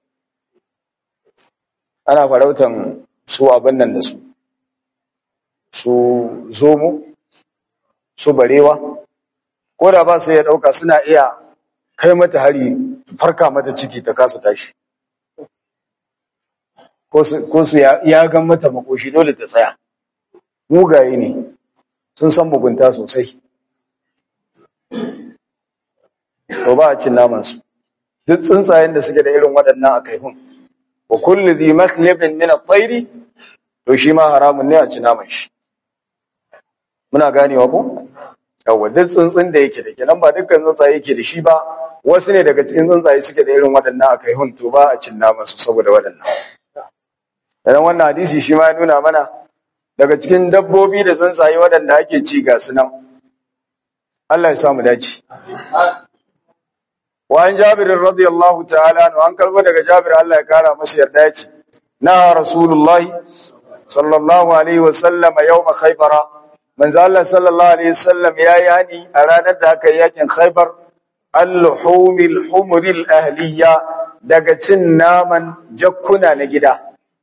ana farautan su abin nan da su su zomo su barewa ko da ba su iya ɗauka suna iya kai mata hari farka mata ciki ta kasa tashi ko su ya gan mata makoshi dole ta tsaya mugaye ne sun san mugunta sosai to ba a cin namansu duk tsuntsayen da suke da irin waɗannan a kaihun wa kullu dhi makhlibin min at-tayr to shi ma haramun ne a ci naman shi muna ganewa ko yawa duk tsuntsun da yake da kenan ba dukkan tsuntsaye yake da shi ba wasu ne daga cikin tsuntsaye suke da irin waɗannan a kaihun to ba a cin naman su saboda waɗannan dan wannan hadisi shi ma ya nuna mana daga cikin dabbobi da tsuntsaye waɗanda ake ci ga su nan Allah ya samu dace wa an jabir radiyallahu ta'ala anhu an karbo daga jabir Allah ya kara masa yarda ya ce na rasulullah sallallahu alaihi wa sallam yawm khaybar manzo Allah sallallahu alaihi wa sallam yayi hani a ranar da aka yi yakin khaybar al-humil humril ahliya daga cin naman jakkuna na gida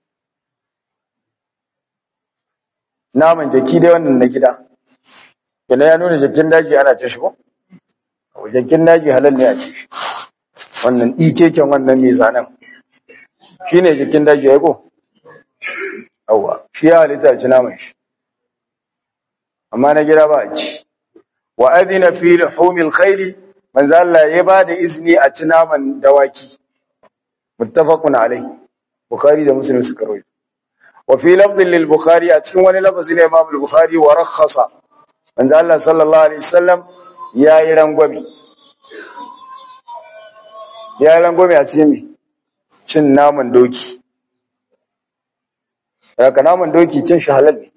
naman jaki dai wannan na gida Kina ya nuna jakin daji ana cin shi ko? Jakin daji halal ne a ci shi. Wannan ikeken wannan mai zanen. Shi ne jakin daji ya ko? Yawwa, shi ya halitta a ci naman shi. Amma na gida ba a ci. Wa adina fi humil khairi manzo Allah ya ba da izini a ci naman dawaki. Muttafaqun alai. Bukhari da Muslim suka rawaito. Wa fi lafdhin lil Bukhari a cikin wani lafazi ne Imam Bukhari wa rakhasa wanda Allah sallallahu Alaihi wasallam ya yi rangwami. Ya yi rangwami a cikin mai cin naman doki. Daga naman doki cin shi halal ne.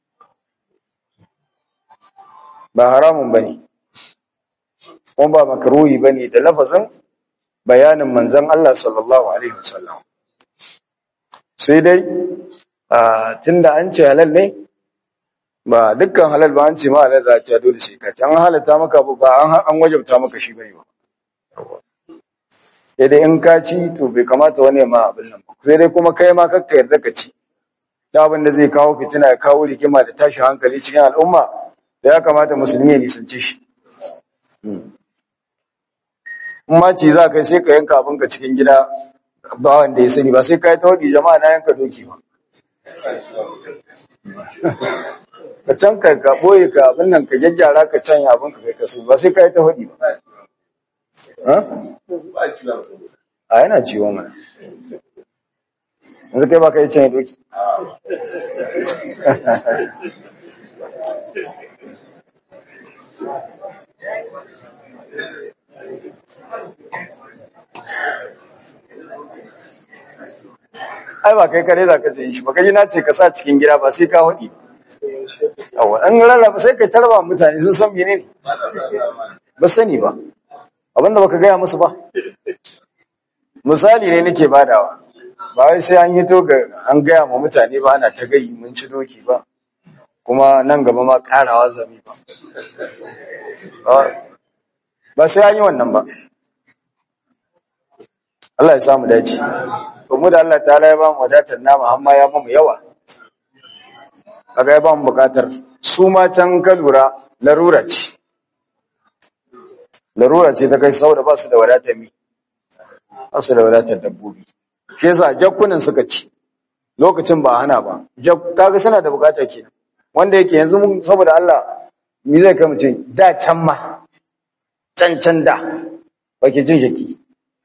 Ba haramun ba ne, kuma ba makaruhi ba ne da lafazin bayanin manzan Allah sallallahu Alaihi wasallam. Sai dai, tun da an ce halal ne, ba dukkan halal ba an ce ma halal za a ce dole sai ka ci an halatta maka ba an wajabta maka shi bane ba sai dai in ka ci to bai kamata wani ma abin nan ba sai dai kuma kai ma kakka yarda ka ci da abin da zai kawo fitina ya kawo rigima da tashi hankali cikin al'umma da ya kamata musulmi ya nisance shi in ma ci za kai sai ka yanka abin ka cikin gida ba wanda ya sani ba sai ka yi tawadi jama'a na yanka doki ba ka can ka ka boye ka abin nan ka gyaggyara ka can abin ka kai kasu ba sai ka yi ta hudi ba a yana ciwo mana yanzu kai ba ka yi can doki ai ba kai kare za ka ce shi ba kai na ce ka sa cikin gida ba sai ka hudi yawa an rarraba sai kai tarba mutane sun san menene ba sani ba abinda baka gaya musu ba misali ne nake badawa ba wai sai an yi to ga an gaya ma mutane ba ana ta gayi mun ci doki ba kuma nan gaba ma karawa zami ba ba sai an yi wannan ba Allah ya samu dace to mu da Allah ta'ala ya ba mu wadatar nama amma ya mu yawa kaga ya ba mu bukatar su ma can ka lura larura ce larura ce ta kai saboda ba su da wadatar mi ba su da wadatar dabbobi shi yasa jakkunan suka ci lokacin ba hana ba jak kaga suna da bukata kenan wanda yake yanzu mun saboda Allah mi zai kai mutum da can ma can can da bake jin jaki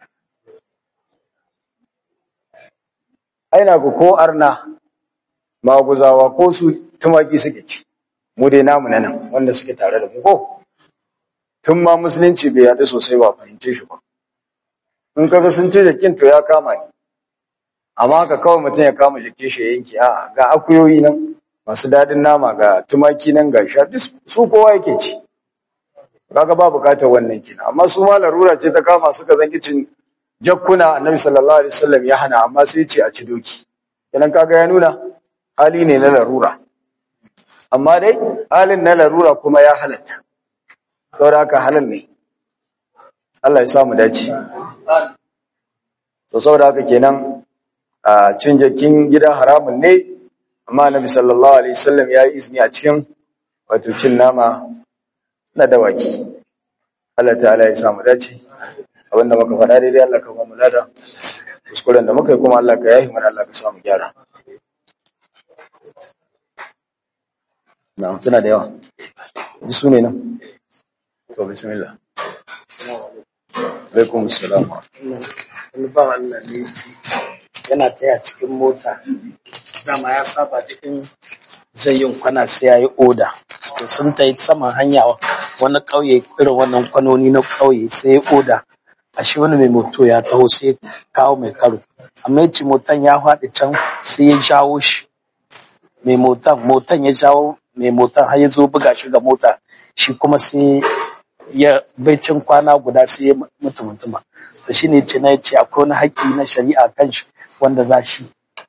aina ku ko arna maguzawa ko su tumaki suke ci mu dai namu na nan wanda suke tare da mu ko tun ma musulunci bai yaɗu sosai ba fahimce shi ba in kaga sun ce jakin to ya kama ni amma haka kawai mutum ya kama jake shi ya yanke a ga akuyoyi nan masu daɗin nama ga tumaki nan ga sha duk su kowa yake ci kaga ba bukatar wannan kina amma su ma larura ce ta kama suka zanki cin jakkuna annabi sallallahu alaihi wasallam ya hana amma sai ce a ci doki kenan kaga ya nuna hali ne na larura amma dai halin na larura kuma ya halatta saboda haka halal ne Allah ya samu dace to saboda haka kenan a cin jakin gida haramun ne amma annabi sallallahu alaihi wasallam ya yi izini a cikin wato cin nama na dawaki Allah ta'ala ya samu dace abinda muka faɗa daidai Allah ka ba mu lada kuskuren da muka yi kuma Allah ka yahi mana Allah ka samu gyara na'am suna da yawa ji su ne nan to bismillah alaikum assalam wani ba Allah ne ce yana taya cikin mota dama ya saba da in zai yin kwana sai ya yi oda to sun ta yi saman hanya wani ƙauye irin wannan kwanoni na ƙauye sai ya oda a shi wani mai moto ya taho sai kawo mai karo amma ya ce motan ya faɗi can sai ya jawo shi mai motan motan ya jawo mai motan har ya zo buga shi ga mota shi kuma sai ya baicin kwana guda sai ya mutu mutuma to shi ne ce na ya ce akwai wani haƙƙi na shari'a kan shi wanda za shi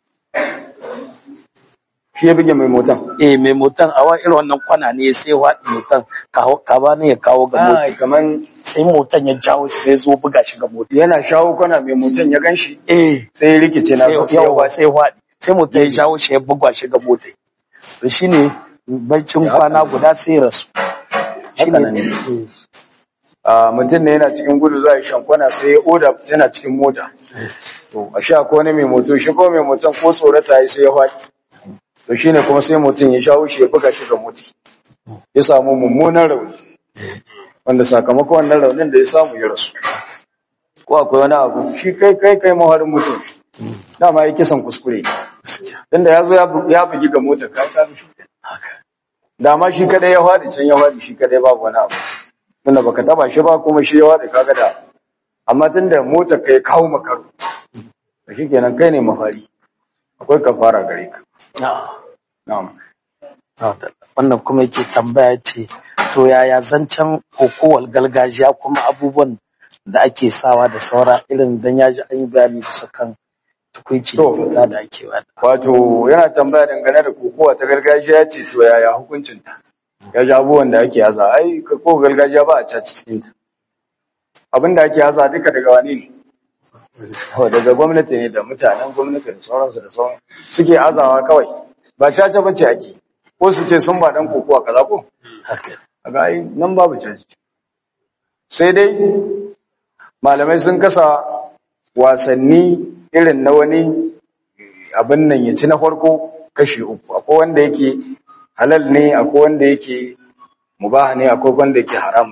shi ya bige mai motan eh mai motan a wani irin wannan kwana ne sai waɗi motan ka ba ne ya kawo ga ah mota kaman sai motan ya jawo shi sai zo buga shi ga mota yana shawo kwana mai motan ya ganshi eh sai ya rikice na sai so sai yawa sai waɗi sai motan ya jawo shi ya buga shi ga mota to shine baicin kwana guda sai ya rasu Haka nan ne. a mutum ne yana cikin gudu za a yi shankwana sai ya oda yana cikin mota to a sha ko wani mai moto shi ko mai moton ko tsorata ya sai ya faɗi to shine kuma sai mutum ya shawo shi ya buga shi ga mota ya samu mummunan rauni wanda sakamakon wannan raunin da ya samu ya rasu ko akwai wani abu shi kai kai kai maharin mutum dama ya kisan kuskure tunda ya zo ya bu- ya bugi ga motar ka ka shi dama shi kadai ya faɗi can ya faɗi shi kadai babu wani abu tunda baka taba shi ba kuma shi ya faɗi kaga da amma tunda motar ka ya kawo makaro to shikenan kai ne mafari akwai kafara gare ka na'am wannan kuma yake tambaya ce to yaya zancen kokowar gargajiya kuma abubuwan da ake sawa da saura irin dan ya ji an yi bayani bisa kan tukuici da To. kyauta da ake wada wato yana tambaya dangane da kokowa ta gargajiya ce to yaya hukuncin ta ya ji abubuwan da ake haza ai ko gargajiya ba a caci cikin ta abin da ake haza duka daga wani ne Kawai daga gwamnati ne da mutanen gwamnati da sauransu da sauran suke azawa kawai ba caca bace ake ko su ce sun ba dan kokowa kaza ko haka kaga ai nan babu caci sai dai malamai sun kasa wasanni irin na wani abin nan ya ci na farko kashi uku akwai wanda yake halal ne akwai wanda yake mubaha ne akwai wanda yake haram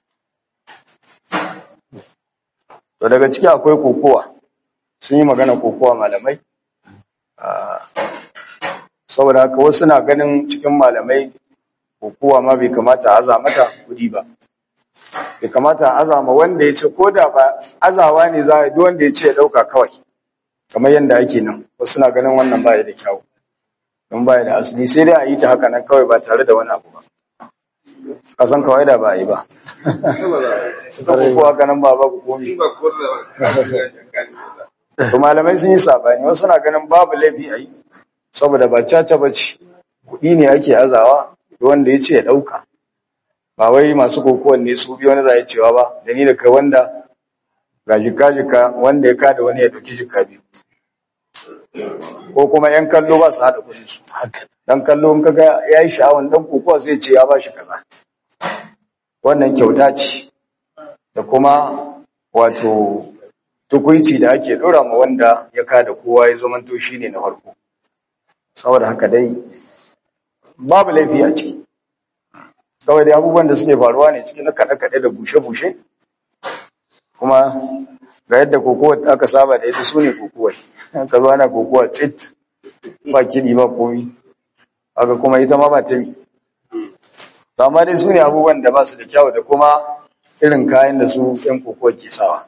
to daga ciki akwai kokowa sun yi magana kokowa malamai Ah, saboda haka wasu na ganin cikin malamai kokowa ma bai kamata a aza mata kudi ba bai kamata a azama wanda ya ce ko da ba azawa ne za a yi duk wanda ya ce ya dauka kawai kamar yadda ake nan wasu na ganin wannan baya da kyau don baya da asali sai dai a yi ta haka nan kawai ba tare da wani abu ba ka san kawai da ba a yi ba ka ko haka nan ba babu komi to malamai sun yi sabani wasu na ganin babu laifi a yi saboda ba caca ba ce kuɗi ne ake azawa duk wanda ya ce ya ɗauka ba wai masu kokowan ne su biyu wani za a yi cewa ba da ni da kai wanda ga jika-jika wanda ya kada wani ya ɗauki jika biyu ko kuma 'yan kallo ba su haɗa kuɗin su haka dan kallo in kaga ya yi sha'awan dan kokowa zai ce ya ba shi kaza wannan kyauta ce da kuma wato tukuici da ake ɗora ma wanda ya kada kowa ya zamanto shi ne na farko saboda haka dai babu laifi a ciki kawai dai abubuwan da suke faruwa ne cikin na kaɗe-kaɗe da bushe-bushe kuma ga yadda kokowa aka saba da ita su ne kokowai ka zo ana kokowa tsit ba kiɗi ba komi haka kuma ita ma ba ta yi to amma dai su ne abubuwan da ba su da kyau da kuma irin kayan da su yan kokowa ke sawa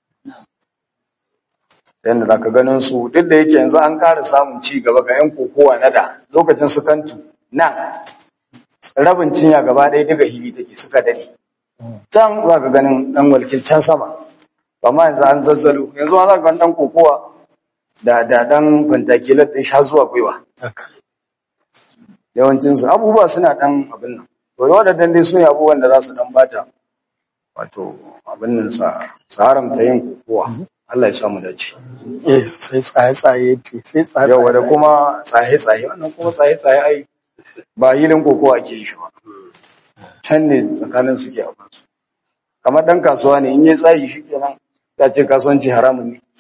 yadda za ka ganin su duk da yake yanzu an ƙara samun ci gaba ga yan kokowa na da lokacin su kantu nan rabin cinya gaba ɗaya daga hili take suka dade can za ka ganin ɗan walkin can sama amma yanzu an zazzalo yanzu ma za ka ganin ɗan kokowa da da ɗan fantakilar ɗin sha zuwa gwiwa haka yawancinsu abubuwa suna ɗan abin nan to waɗannan dai su ne abubuwan da za su ɗan bata wato abin nan sa su haramta yin kokowa Allah ya samu dace eh sai tsaye-tsaye ce sai tsaye yawa da kuma tsaye-tsaye wannan kuma tsaye-tsaye ai ba hilin kokowa ake yi shi ba can ne tsakanin suke a kansu kamar ɗan kasuwa ne in yi tsayi shi kenan ya ce kasuwanci haramun ne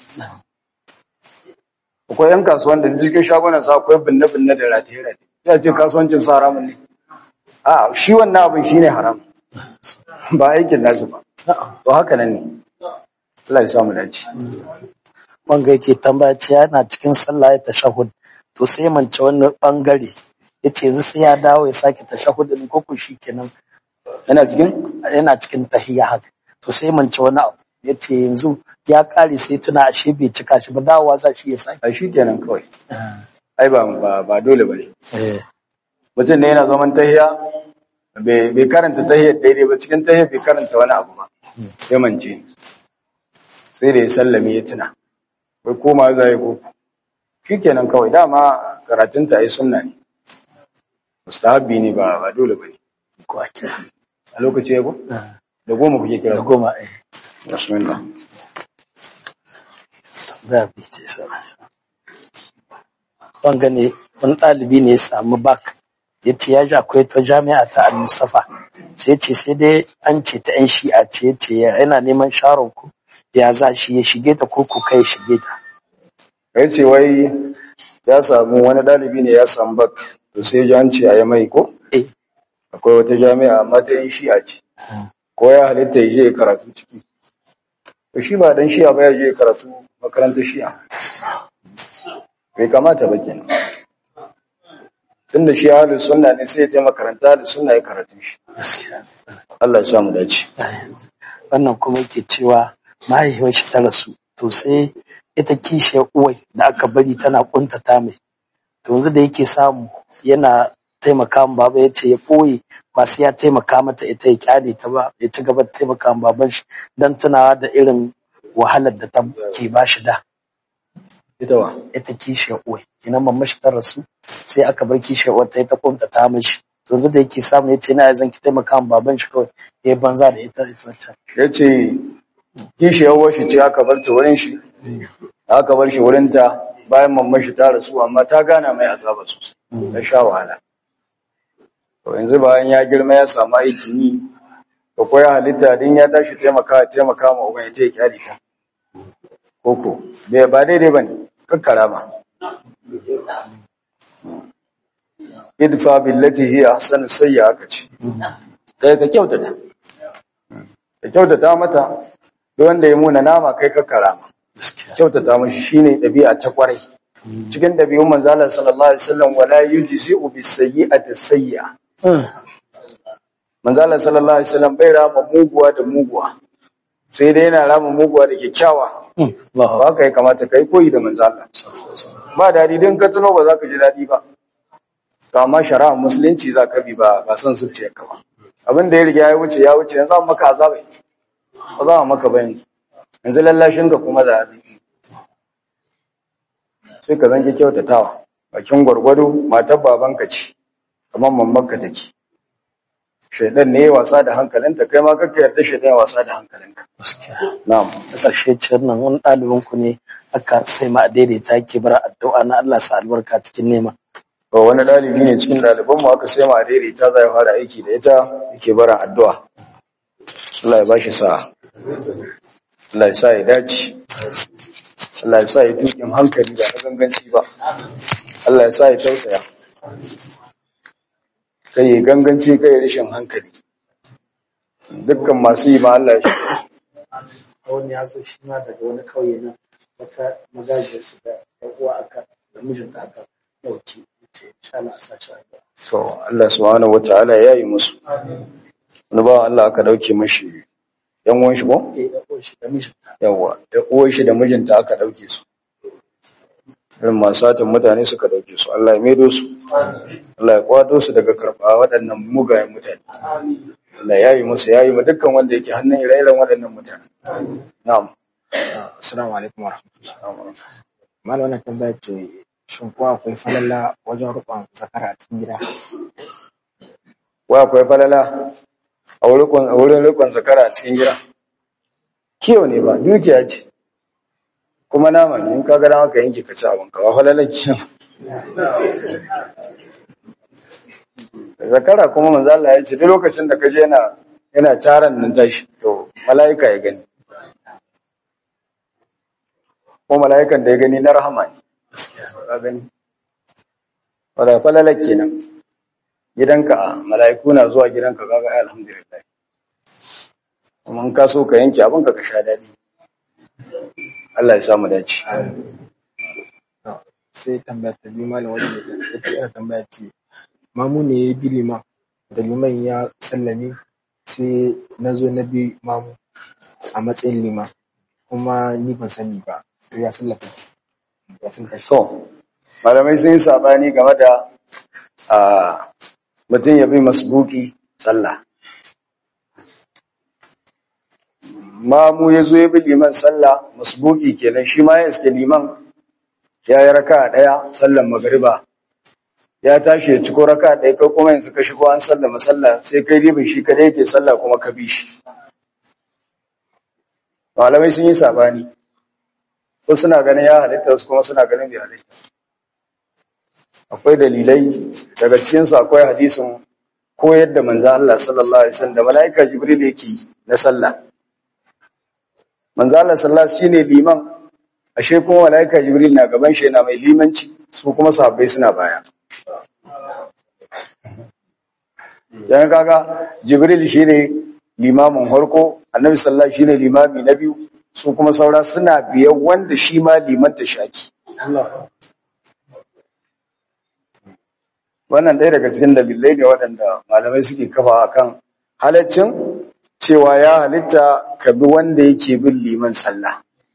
akwai yan kasuwan da cikin shagunan sa akwai binne-binne da rataye-rataye ya ce kasuwancin sa haramun ne a shi wannan abin shi ne haram ba aikin nasu ba to haka nan ne Allah ya samu dace wanga yake tambaya ce yana cikin sallah ya tashahud to sai ya mance wani bangare yace yanzu sai ya dawo ya sake tashahud din koko shikenan yana cikin yana cikin tahiyya haka to sai ya mance wani abu yace yanzu ya kare sai tuna ashe bai cika shi ba dawowa za shi ya sake a shi kenan kawai ai ba ba, ba dole bane eh mutum ne yana zaman tahiya bai bai karanta tahiyar daidai ba cikin tahiyar bai karanta wani abu ba ya mance sai da ya sallame ya tuna bai koma za ya koko shi kenan kawai dama karatun ta yi sunna ne mustahabbi ne ba ba dole bane ko ake a lokaci ya ko da goma kuke kira da goma eh bismillah da bi ce so wanga ne wani ɗalibi ne ya samu bak ya ce ya ji akwai ta jami'a ta al-mustafa sai ce sai dai an ce ta yan shi'a ce ya ce yana neman sharon ku ya za shi ya shige ta ko ku kai shige ta kai ce wai ya samu wani ɗalibi ne ya samu bak to sai ji an ce a yi mai ko eh akwai wata jami'a amma ta yin shi'a ce ko ya halitta ya je ya karatu ciki to shi ba dan shi'a ba ya je ya karatu makarantar shi'a bai kamata ba kenan tunda shi ahlus sunna ne sai ya je makaranta ahlus sunna ya karatu shi gaskiya Allah ya sa mu dace wannan kuma yake cewa mahaifiyar shi ta rasu to sai ita kishiyar uwai da aka bari tana kuntata mai to yanzu da yake samu yana taimaka ma baba ya ce ya ɓoye ba sai ya taimaka mata ita ya kyale ta ba ya ci gaba da taimaka ma baban shi don tunawa da irin wahalar da ta ke ba shi da ita wa ita kishiyar uwai ina mamma shi ta rasu sai aka bar kishiyar uwar ta yi ta kuntata mishi to yanzu da yake samu ya ce na zan ki taimaka ma baban shi kawai ya yi banza da ita ita wacce yace kishiyar shi ce aka bar ta wurin shi aka bar shi wurin ta bayan mamman shi ta rasu amma ta gana mai azaba sosai ta sha wahala to yanzu bayan ya girma ya samu aikin yi da koya halitta din ya tashi taimaka taimaka ma uban ita ya kyale ta koko bai ba daidai bane kakkara ba idfa billati hiya ahsanu sayya aka ce kai ka kyautata ka kyautata mata duk wanda ya muna nama kai kakkara ma kyautata mashi shine ɗabi'a ta kwarai cikin ɗabi'un manzo Allah sallallahu alaihi wasallam wala yujzi'u bis sayyi'ati sayyi'a manzo Allah sallallahu alaihi wasallam bai rama muguwa da muguwa sai dai yana rama muguwa da kyakkyawa ba ka yi kamata kai koyi da manzo Allah ba dadi din ka tuno ba za ka ji dadi ba to amma shari'a musulunci za ka bi ba ba son zuciyarka ba abin da ya riga ya wuce ya wuce yanzu an maka azabai ba za a maka ba yanzu yanzu lallashin ka kuma da azabi sai ka zanke kyautatawa bakin gwargwado matar babanka ce kamar mammanka take shaidan ne ya wasa da hankalinta kai ma kakka yarda shaidan ya wasa da hankalinka gaskiya na'am da ƙarshe ciyar nan wani ɗalibin ku ne aka sai ma a daidaita ke bar addu'a na Allah sa albarka cikin nema to wani dalibi ne cikin daliban mu aka sai ma daidaita zai fara aiki da ita yake bara addu'a Allah ya bashi sa'a Allah ya sa ya dace Allah ya sa ya tukin hankali ba na ganganci ba Allah ya sa ya tausaya kai ya ganganci kai ya rashin hankali dukkan masu yi ma Allah ya shi wani ya zo shi ma daga wani kauye nan wata magajiyar su da ɗan uwa aka da mijinta aka ɗauki ce insha Allah a sace addu'a to Allah subhanahu wataala ya yi musu wani ba Allah aka dauke mashi yan uwan shi ko eh da uwan shi da mijinta yawa da uwan shi da mijinta aka dauke su irin masu satin mutane suka dauke su Allah ya maido su Allah ya kwato su daga karɓa waɗannan mugayen mutane Allah ya yi musu ya yi ma dukkan wanda yake hannun ire-iren waɗannan mutane na'am Assalamu alaikum wa rahmatullahi. Malam wannan tambaya ce shin ko akwai falala wajen rukun zakara a cikin gida? wa akwai falala a wurin a wurin rikon zakara a cikin gida kiyo ne ba dukiya ce kuma nama ne in ka ga dama ka yanke ka ci abin ka ba falalar kiyo zakara kuma manzo Allah ya ce duk lokacin da ka je yana yana taran nan tashi to mala'ika ya gani ko mala'ikan da ya gani na rahama ne ka gani wala falala kenan gidanka mala'iku na zuwa gidanka kaga ai alhamdulillah kuma in ka so ka yanke abin ka ka sha dadi Allah ya samu dace Sai tambaya ta biyu malam wajen da ita ina tambaya ce mamu ne ya bi liman da liman ya sallame sai na zo na bi mamu a matsayin liman kuma ni ban sani ba to ya sallafa ya sallafa shi. to malamai sun yi sabani game da a mutum ya bi masbuki sallah mamu ya zo ya bi liman sallah masbuki kenan shi ma ya iske liman ya yi raka ɗaya sallan magariba ya tashi ya ciko raka ɗaya kai kuma yanzu ka shigo an sallama sallah sai kai ribin shi kadai yake sallah kuma ka bi shi malamai sun yi sabani ko suna ganin ya halitta wasu kuma suna ganin bai halitta akwai dalilai daga cikinsu akwai hadisin koyar da manzan Allah sallallahu alaihi wasallam da mala'ika jibril yake yi na sallah manzan Allah sallallahu alaihi wasallam shine liman ashe kuma mala'ika jibril na gaban shi yana mai limanci su kuma sahabbai suna baya yana kaga jibril shine limamin harko annabi sallallahu alaihi shine limami na biyu su kuma saura suna biyan wanda shi ma liman ta shaki wannan ɗaya daga cikin dalilai ne waɗanda malamai suke kafa akan halaccin cewa ya halitta ka bi wanda yake bin liman sallah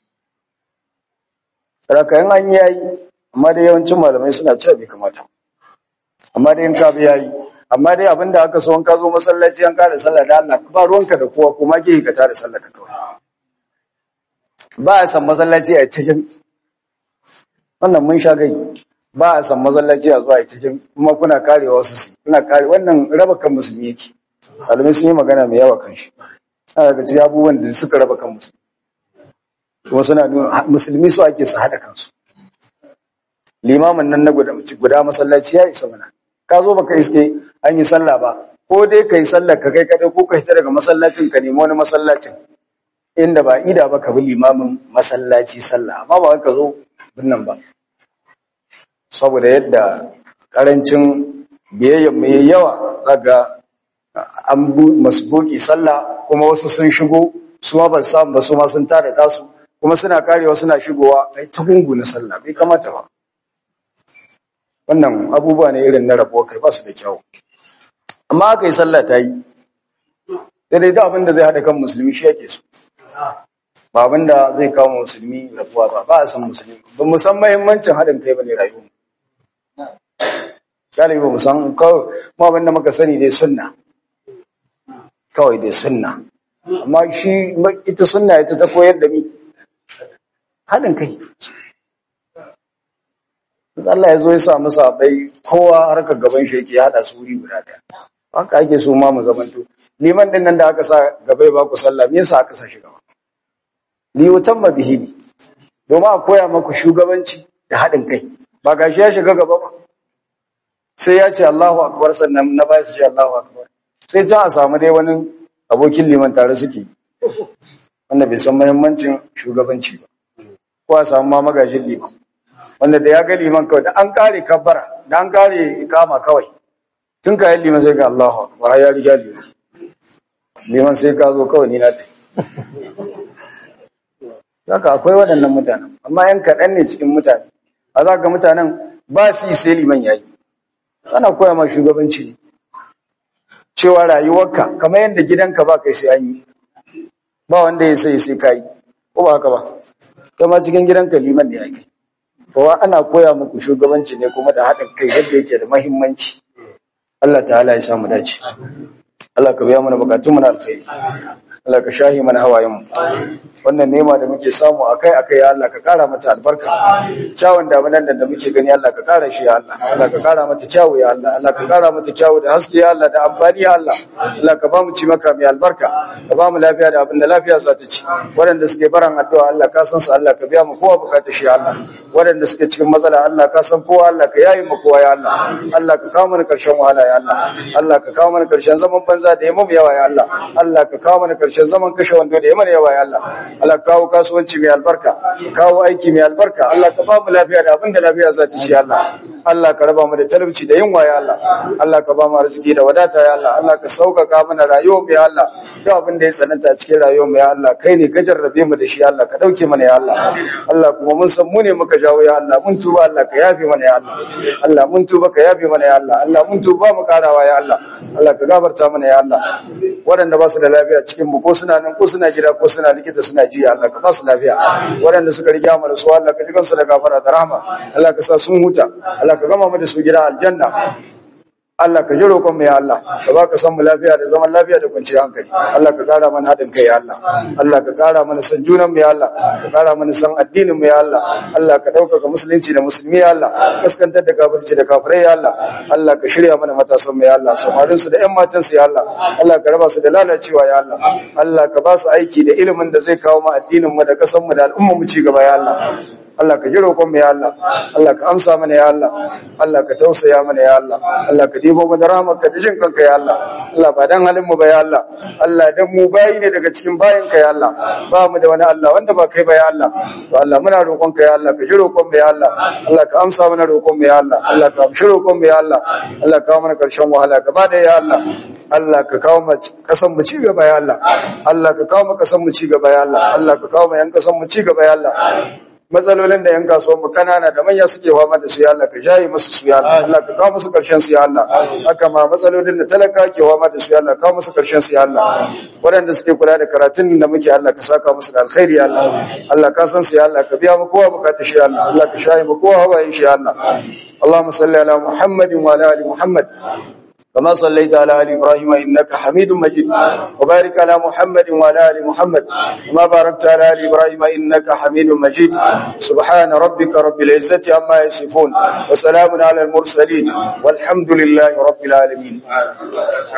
rakayin an yayi amma dai yawancin malamai suna cewa bai kamata amma dai in ka bi yayi amma dai abinda aka so in ka zo masallaci an kare sallah da Allah ba ruwanka da kowa kuma ke ka tare sallah ka kawai ba a san masallaci a ta jami wannan mun sha gai ba a san masallaci a zuwa a ta jami kuma kuna karewa wasu su kuna kare wannan raba kan musulmi yake malamai sun yi magana mai yawa kan shi ana daga cikin abubuwan da suka raba kan musulmi kuma suna nuna musulmi su ake su haɗa kansu limamin nan na guda guda masallaci ya isa mana ka zo baka iske an yi sallah ba ko dai ka yi sallah ka kai kadai ko ka hita daga masallacin ka nemi wani masallacin inda ba ida ba ka bi limamin masallaci sallah amma ba ka zo binnan ba saboda yadda karancin biyayyen mai yawa zaga an bu masbuki sallah kuma wasu sun shigo su ma ba su samu ba su ma sun tada tasu kuma suna karewa suna shigowa ai ta gungu na sallah bai kamata ba wannan abubuwa ne irin na rabuwa kai ba su da kyau amma aka yi sallah ta yi daidai da abin da zai haɗa kan musulmi shi yake so ba abin da zai kawo musulmi rabuwa ba ba a san musulmi ba mu san mahimmancin haɗin kai ba ne rayuwa galibi ba mu san kawai mu abin da muka sani dai sunna kawai dai sunna amma shi ita sunna ita ta koyar da mi haɗin kai Allah ya zo ya sa masa bai kowa harkar gaban shi yake haɗa su wuri guda ɗaya haka ake so ma mu zamanto liman din nan da aka sa gaba ba ku sallah me yasa aka sa shi gaba li yutamma bihi ne domin a koya maku shugabanci da haɗin kai ba gashi ya shiga gaba ba sai ya ce Allahu akbar sannan na baya su ce Allahu akbar sai ta a samu dai wani abokin liman tare suke wanda bai san muhimmancin shugabanci ba ko a samu ma magajin liman wanda da ya ga liman kawai da an kare kabbara da an kare ikama kawai tun kayan liman sai ga Allahu akbar ya riga liman liman sai ka zo kawai ni na ta Zaka akwai waɗannan mutanen amma yan kaɗan ne cikin mutane a za ga mutanen ba su yi sai liman yayi ana koya ma shugabanci ne cewa rayuwarka kamar yadda gidanka ba kai sai an yi ba wanda ya sai sai kai ko ba haka ba kama cikin gidanka liman ne yake kowa ana koya muku shugabanci ne kuma da haɗin kai yadda yake da muhimmanci Allah ta'ala ya samu dace Allah ka biya mana bukatun mu na alkhairi Allah ka shahi mana hawayen mu wannan nema da muke samu akai akai ya Allah ka kara mata albarka kyawun damunan da muke gani Allah ka kara shi ya Allah Allah ka kara mata kyawu ya Allah Allah ka kara mata kyawu da haske ya Allah da amfani ya Allah Allah ka ba mu ci maka mai albarka ka ba mu lafiya da abin da lafiya za ta ci waɗanda suke baran addu'a Allah ka san su Allah ka biya mu kowa bukata shi ya Allah waɗanda suke cikin matsala Allah ka san kowa Allah ka yayi mu kowa ya Allah Allah ka kawo mana karshen wahala ya Allah Allah ka kawo mana karshen zaman banza da yamma yawa ya Allah Allah ka kawo mana karshen zaman kashe wando da yamma yawa ya Allah Allah ka kawo kasuwanci mai albarka kawo aiki mai albarka Allah ka ba mu lafiya da abin da lafiya za ta ci ya Allah Allah ka raba mu da talauci da yunwa ya Allah Allah ka ba mu arziki da wadata ya Allah Allah ka sauƙaƙa mana rayuwar mu ya Allah duk abin da ya tsananta a cikin rayuwar mu ya Allah kai ne ka jarrabe mu da shi ya Allah ka dauke mana ya Allah Allah kuma mun san mu ne muka jawo ya Allah mun tuba Allah ka yafe mana ya Allah Allah mun tuba ka yafe mana ya Allah Allah mun tuba mu karawa ya Allah Allah ka gafarta mana ya Allah waɗanda ba su da lafiya cikin mu ko suna nan ko suna gida ko suna likita suna ji Allah ka ba su lafiya waɗanda suka riga mu da su Allah ka ji kansu da gafara da rahama Allah ka sa sun huta Allah ka gama mu da su gida aljanna Allah ka ji roƙon mu ya Allah ka baka san mu lafiya da zaman lafiya da kwanciyar hankali Allah ka kara mana haɗin kai ya Allah Allah ka kara mana san junan mu ya Allah ka kara mana san addinin mu ya Allah Allah ka ɗaukaka musulunci da musulmi ya Allah kaskantar da kafirci da kafirai ya Allah Allah ka shirya mana matasan mu ya Allah samarin su da ƴan matan su ya Allah Allah ka raba su da lalacewa ya Allah Allah ka ba su aiki da ilimin da zai kawo mu addinin mu da kasan mu da al'ummar mu ci gaba ya Allah Allah ka ji roƙon mu ya Allah Allah ka amsa mana ya Allah Allah ka tausaya mana ya Allah Allah ka dibo mu da rahmarka da jin kanka ya Allah Allah ba dan halin mu ba ya Allah Allah dan mu bayi ne daga cikin bayin ka ya Allah ba mu da wani Allah wanda ba kai ba ya Allah to Allah muna roƙon ka ya Allah ka ji roƙon mu ya Allah Allah ka amsa mana roƙon mu ya Allah Allah ka amshi roƙon mu ya Allah Allah ka kawo mana karshen wahala gaba da ya Allah Allah ka kawo mu kasan mu ci gaba ya Allah Allah ka kawo mu kasan mu ci gaba ya Allah Allah ka kawo mu yan kasan mu ci gaba ya Allah matsalolin da yan kasuwan mu kanana da manya suke fama da su ya Allah ka jaye musu su ya Allah Allah ka kawo musu karshen su ya Allah haka ma matsalolin da talaka ke fama da su ya Allah kawo musu karshen su ya Allah waɗanda suke kula da karatun da muke Allah ka saka musu da alkhairi ya Allah Allah ka san su ya Allah ka biya mu kowa bukata shi ya Allah Allah ka shaye mu kowa hawaye shi ya Allah اللهم صل على محمد وعلى ال محمد كما صليت على ال ابراهيم انك حميد مجيد وبارك على محمد وعلى ال محمد كما باركت على ال ابراهيم انك حميد مجيد سبحان ربك رب العزه عما يصفون وسلام على المرسلين والحمد لله رب العالمين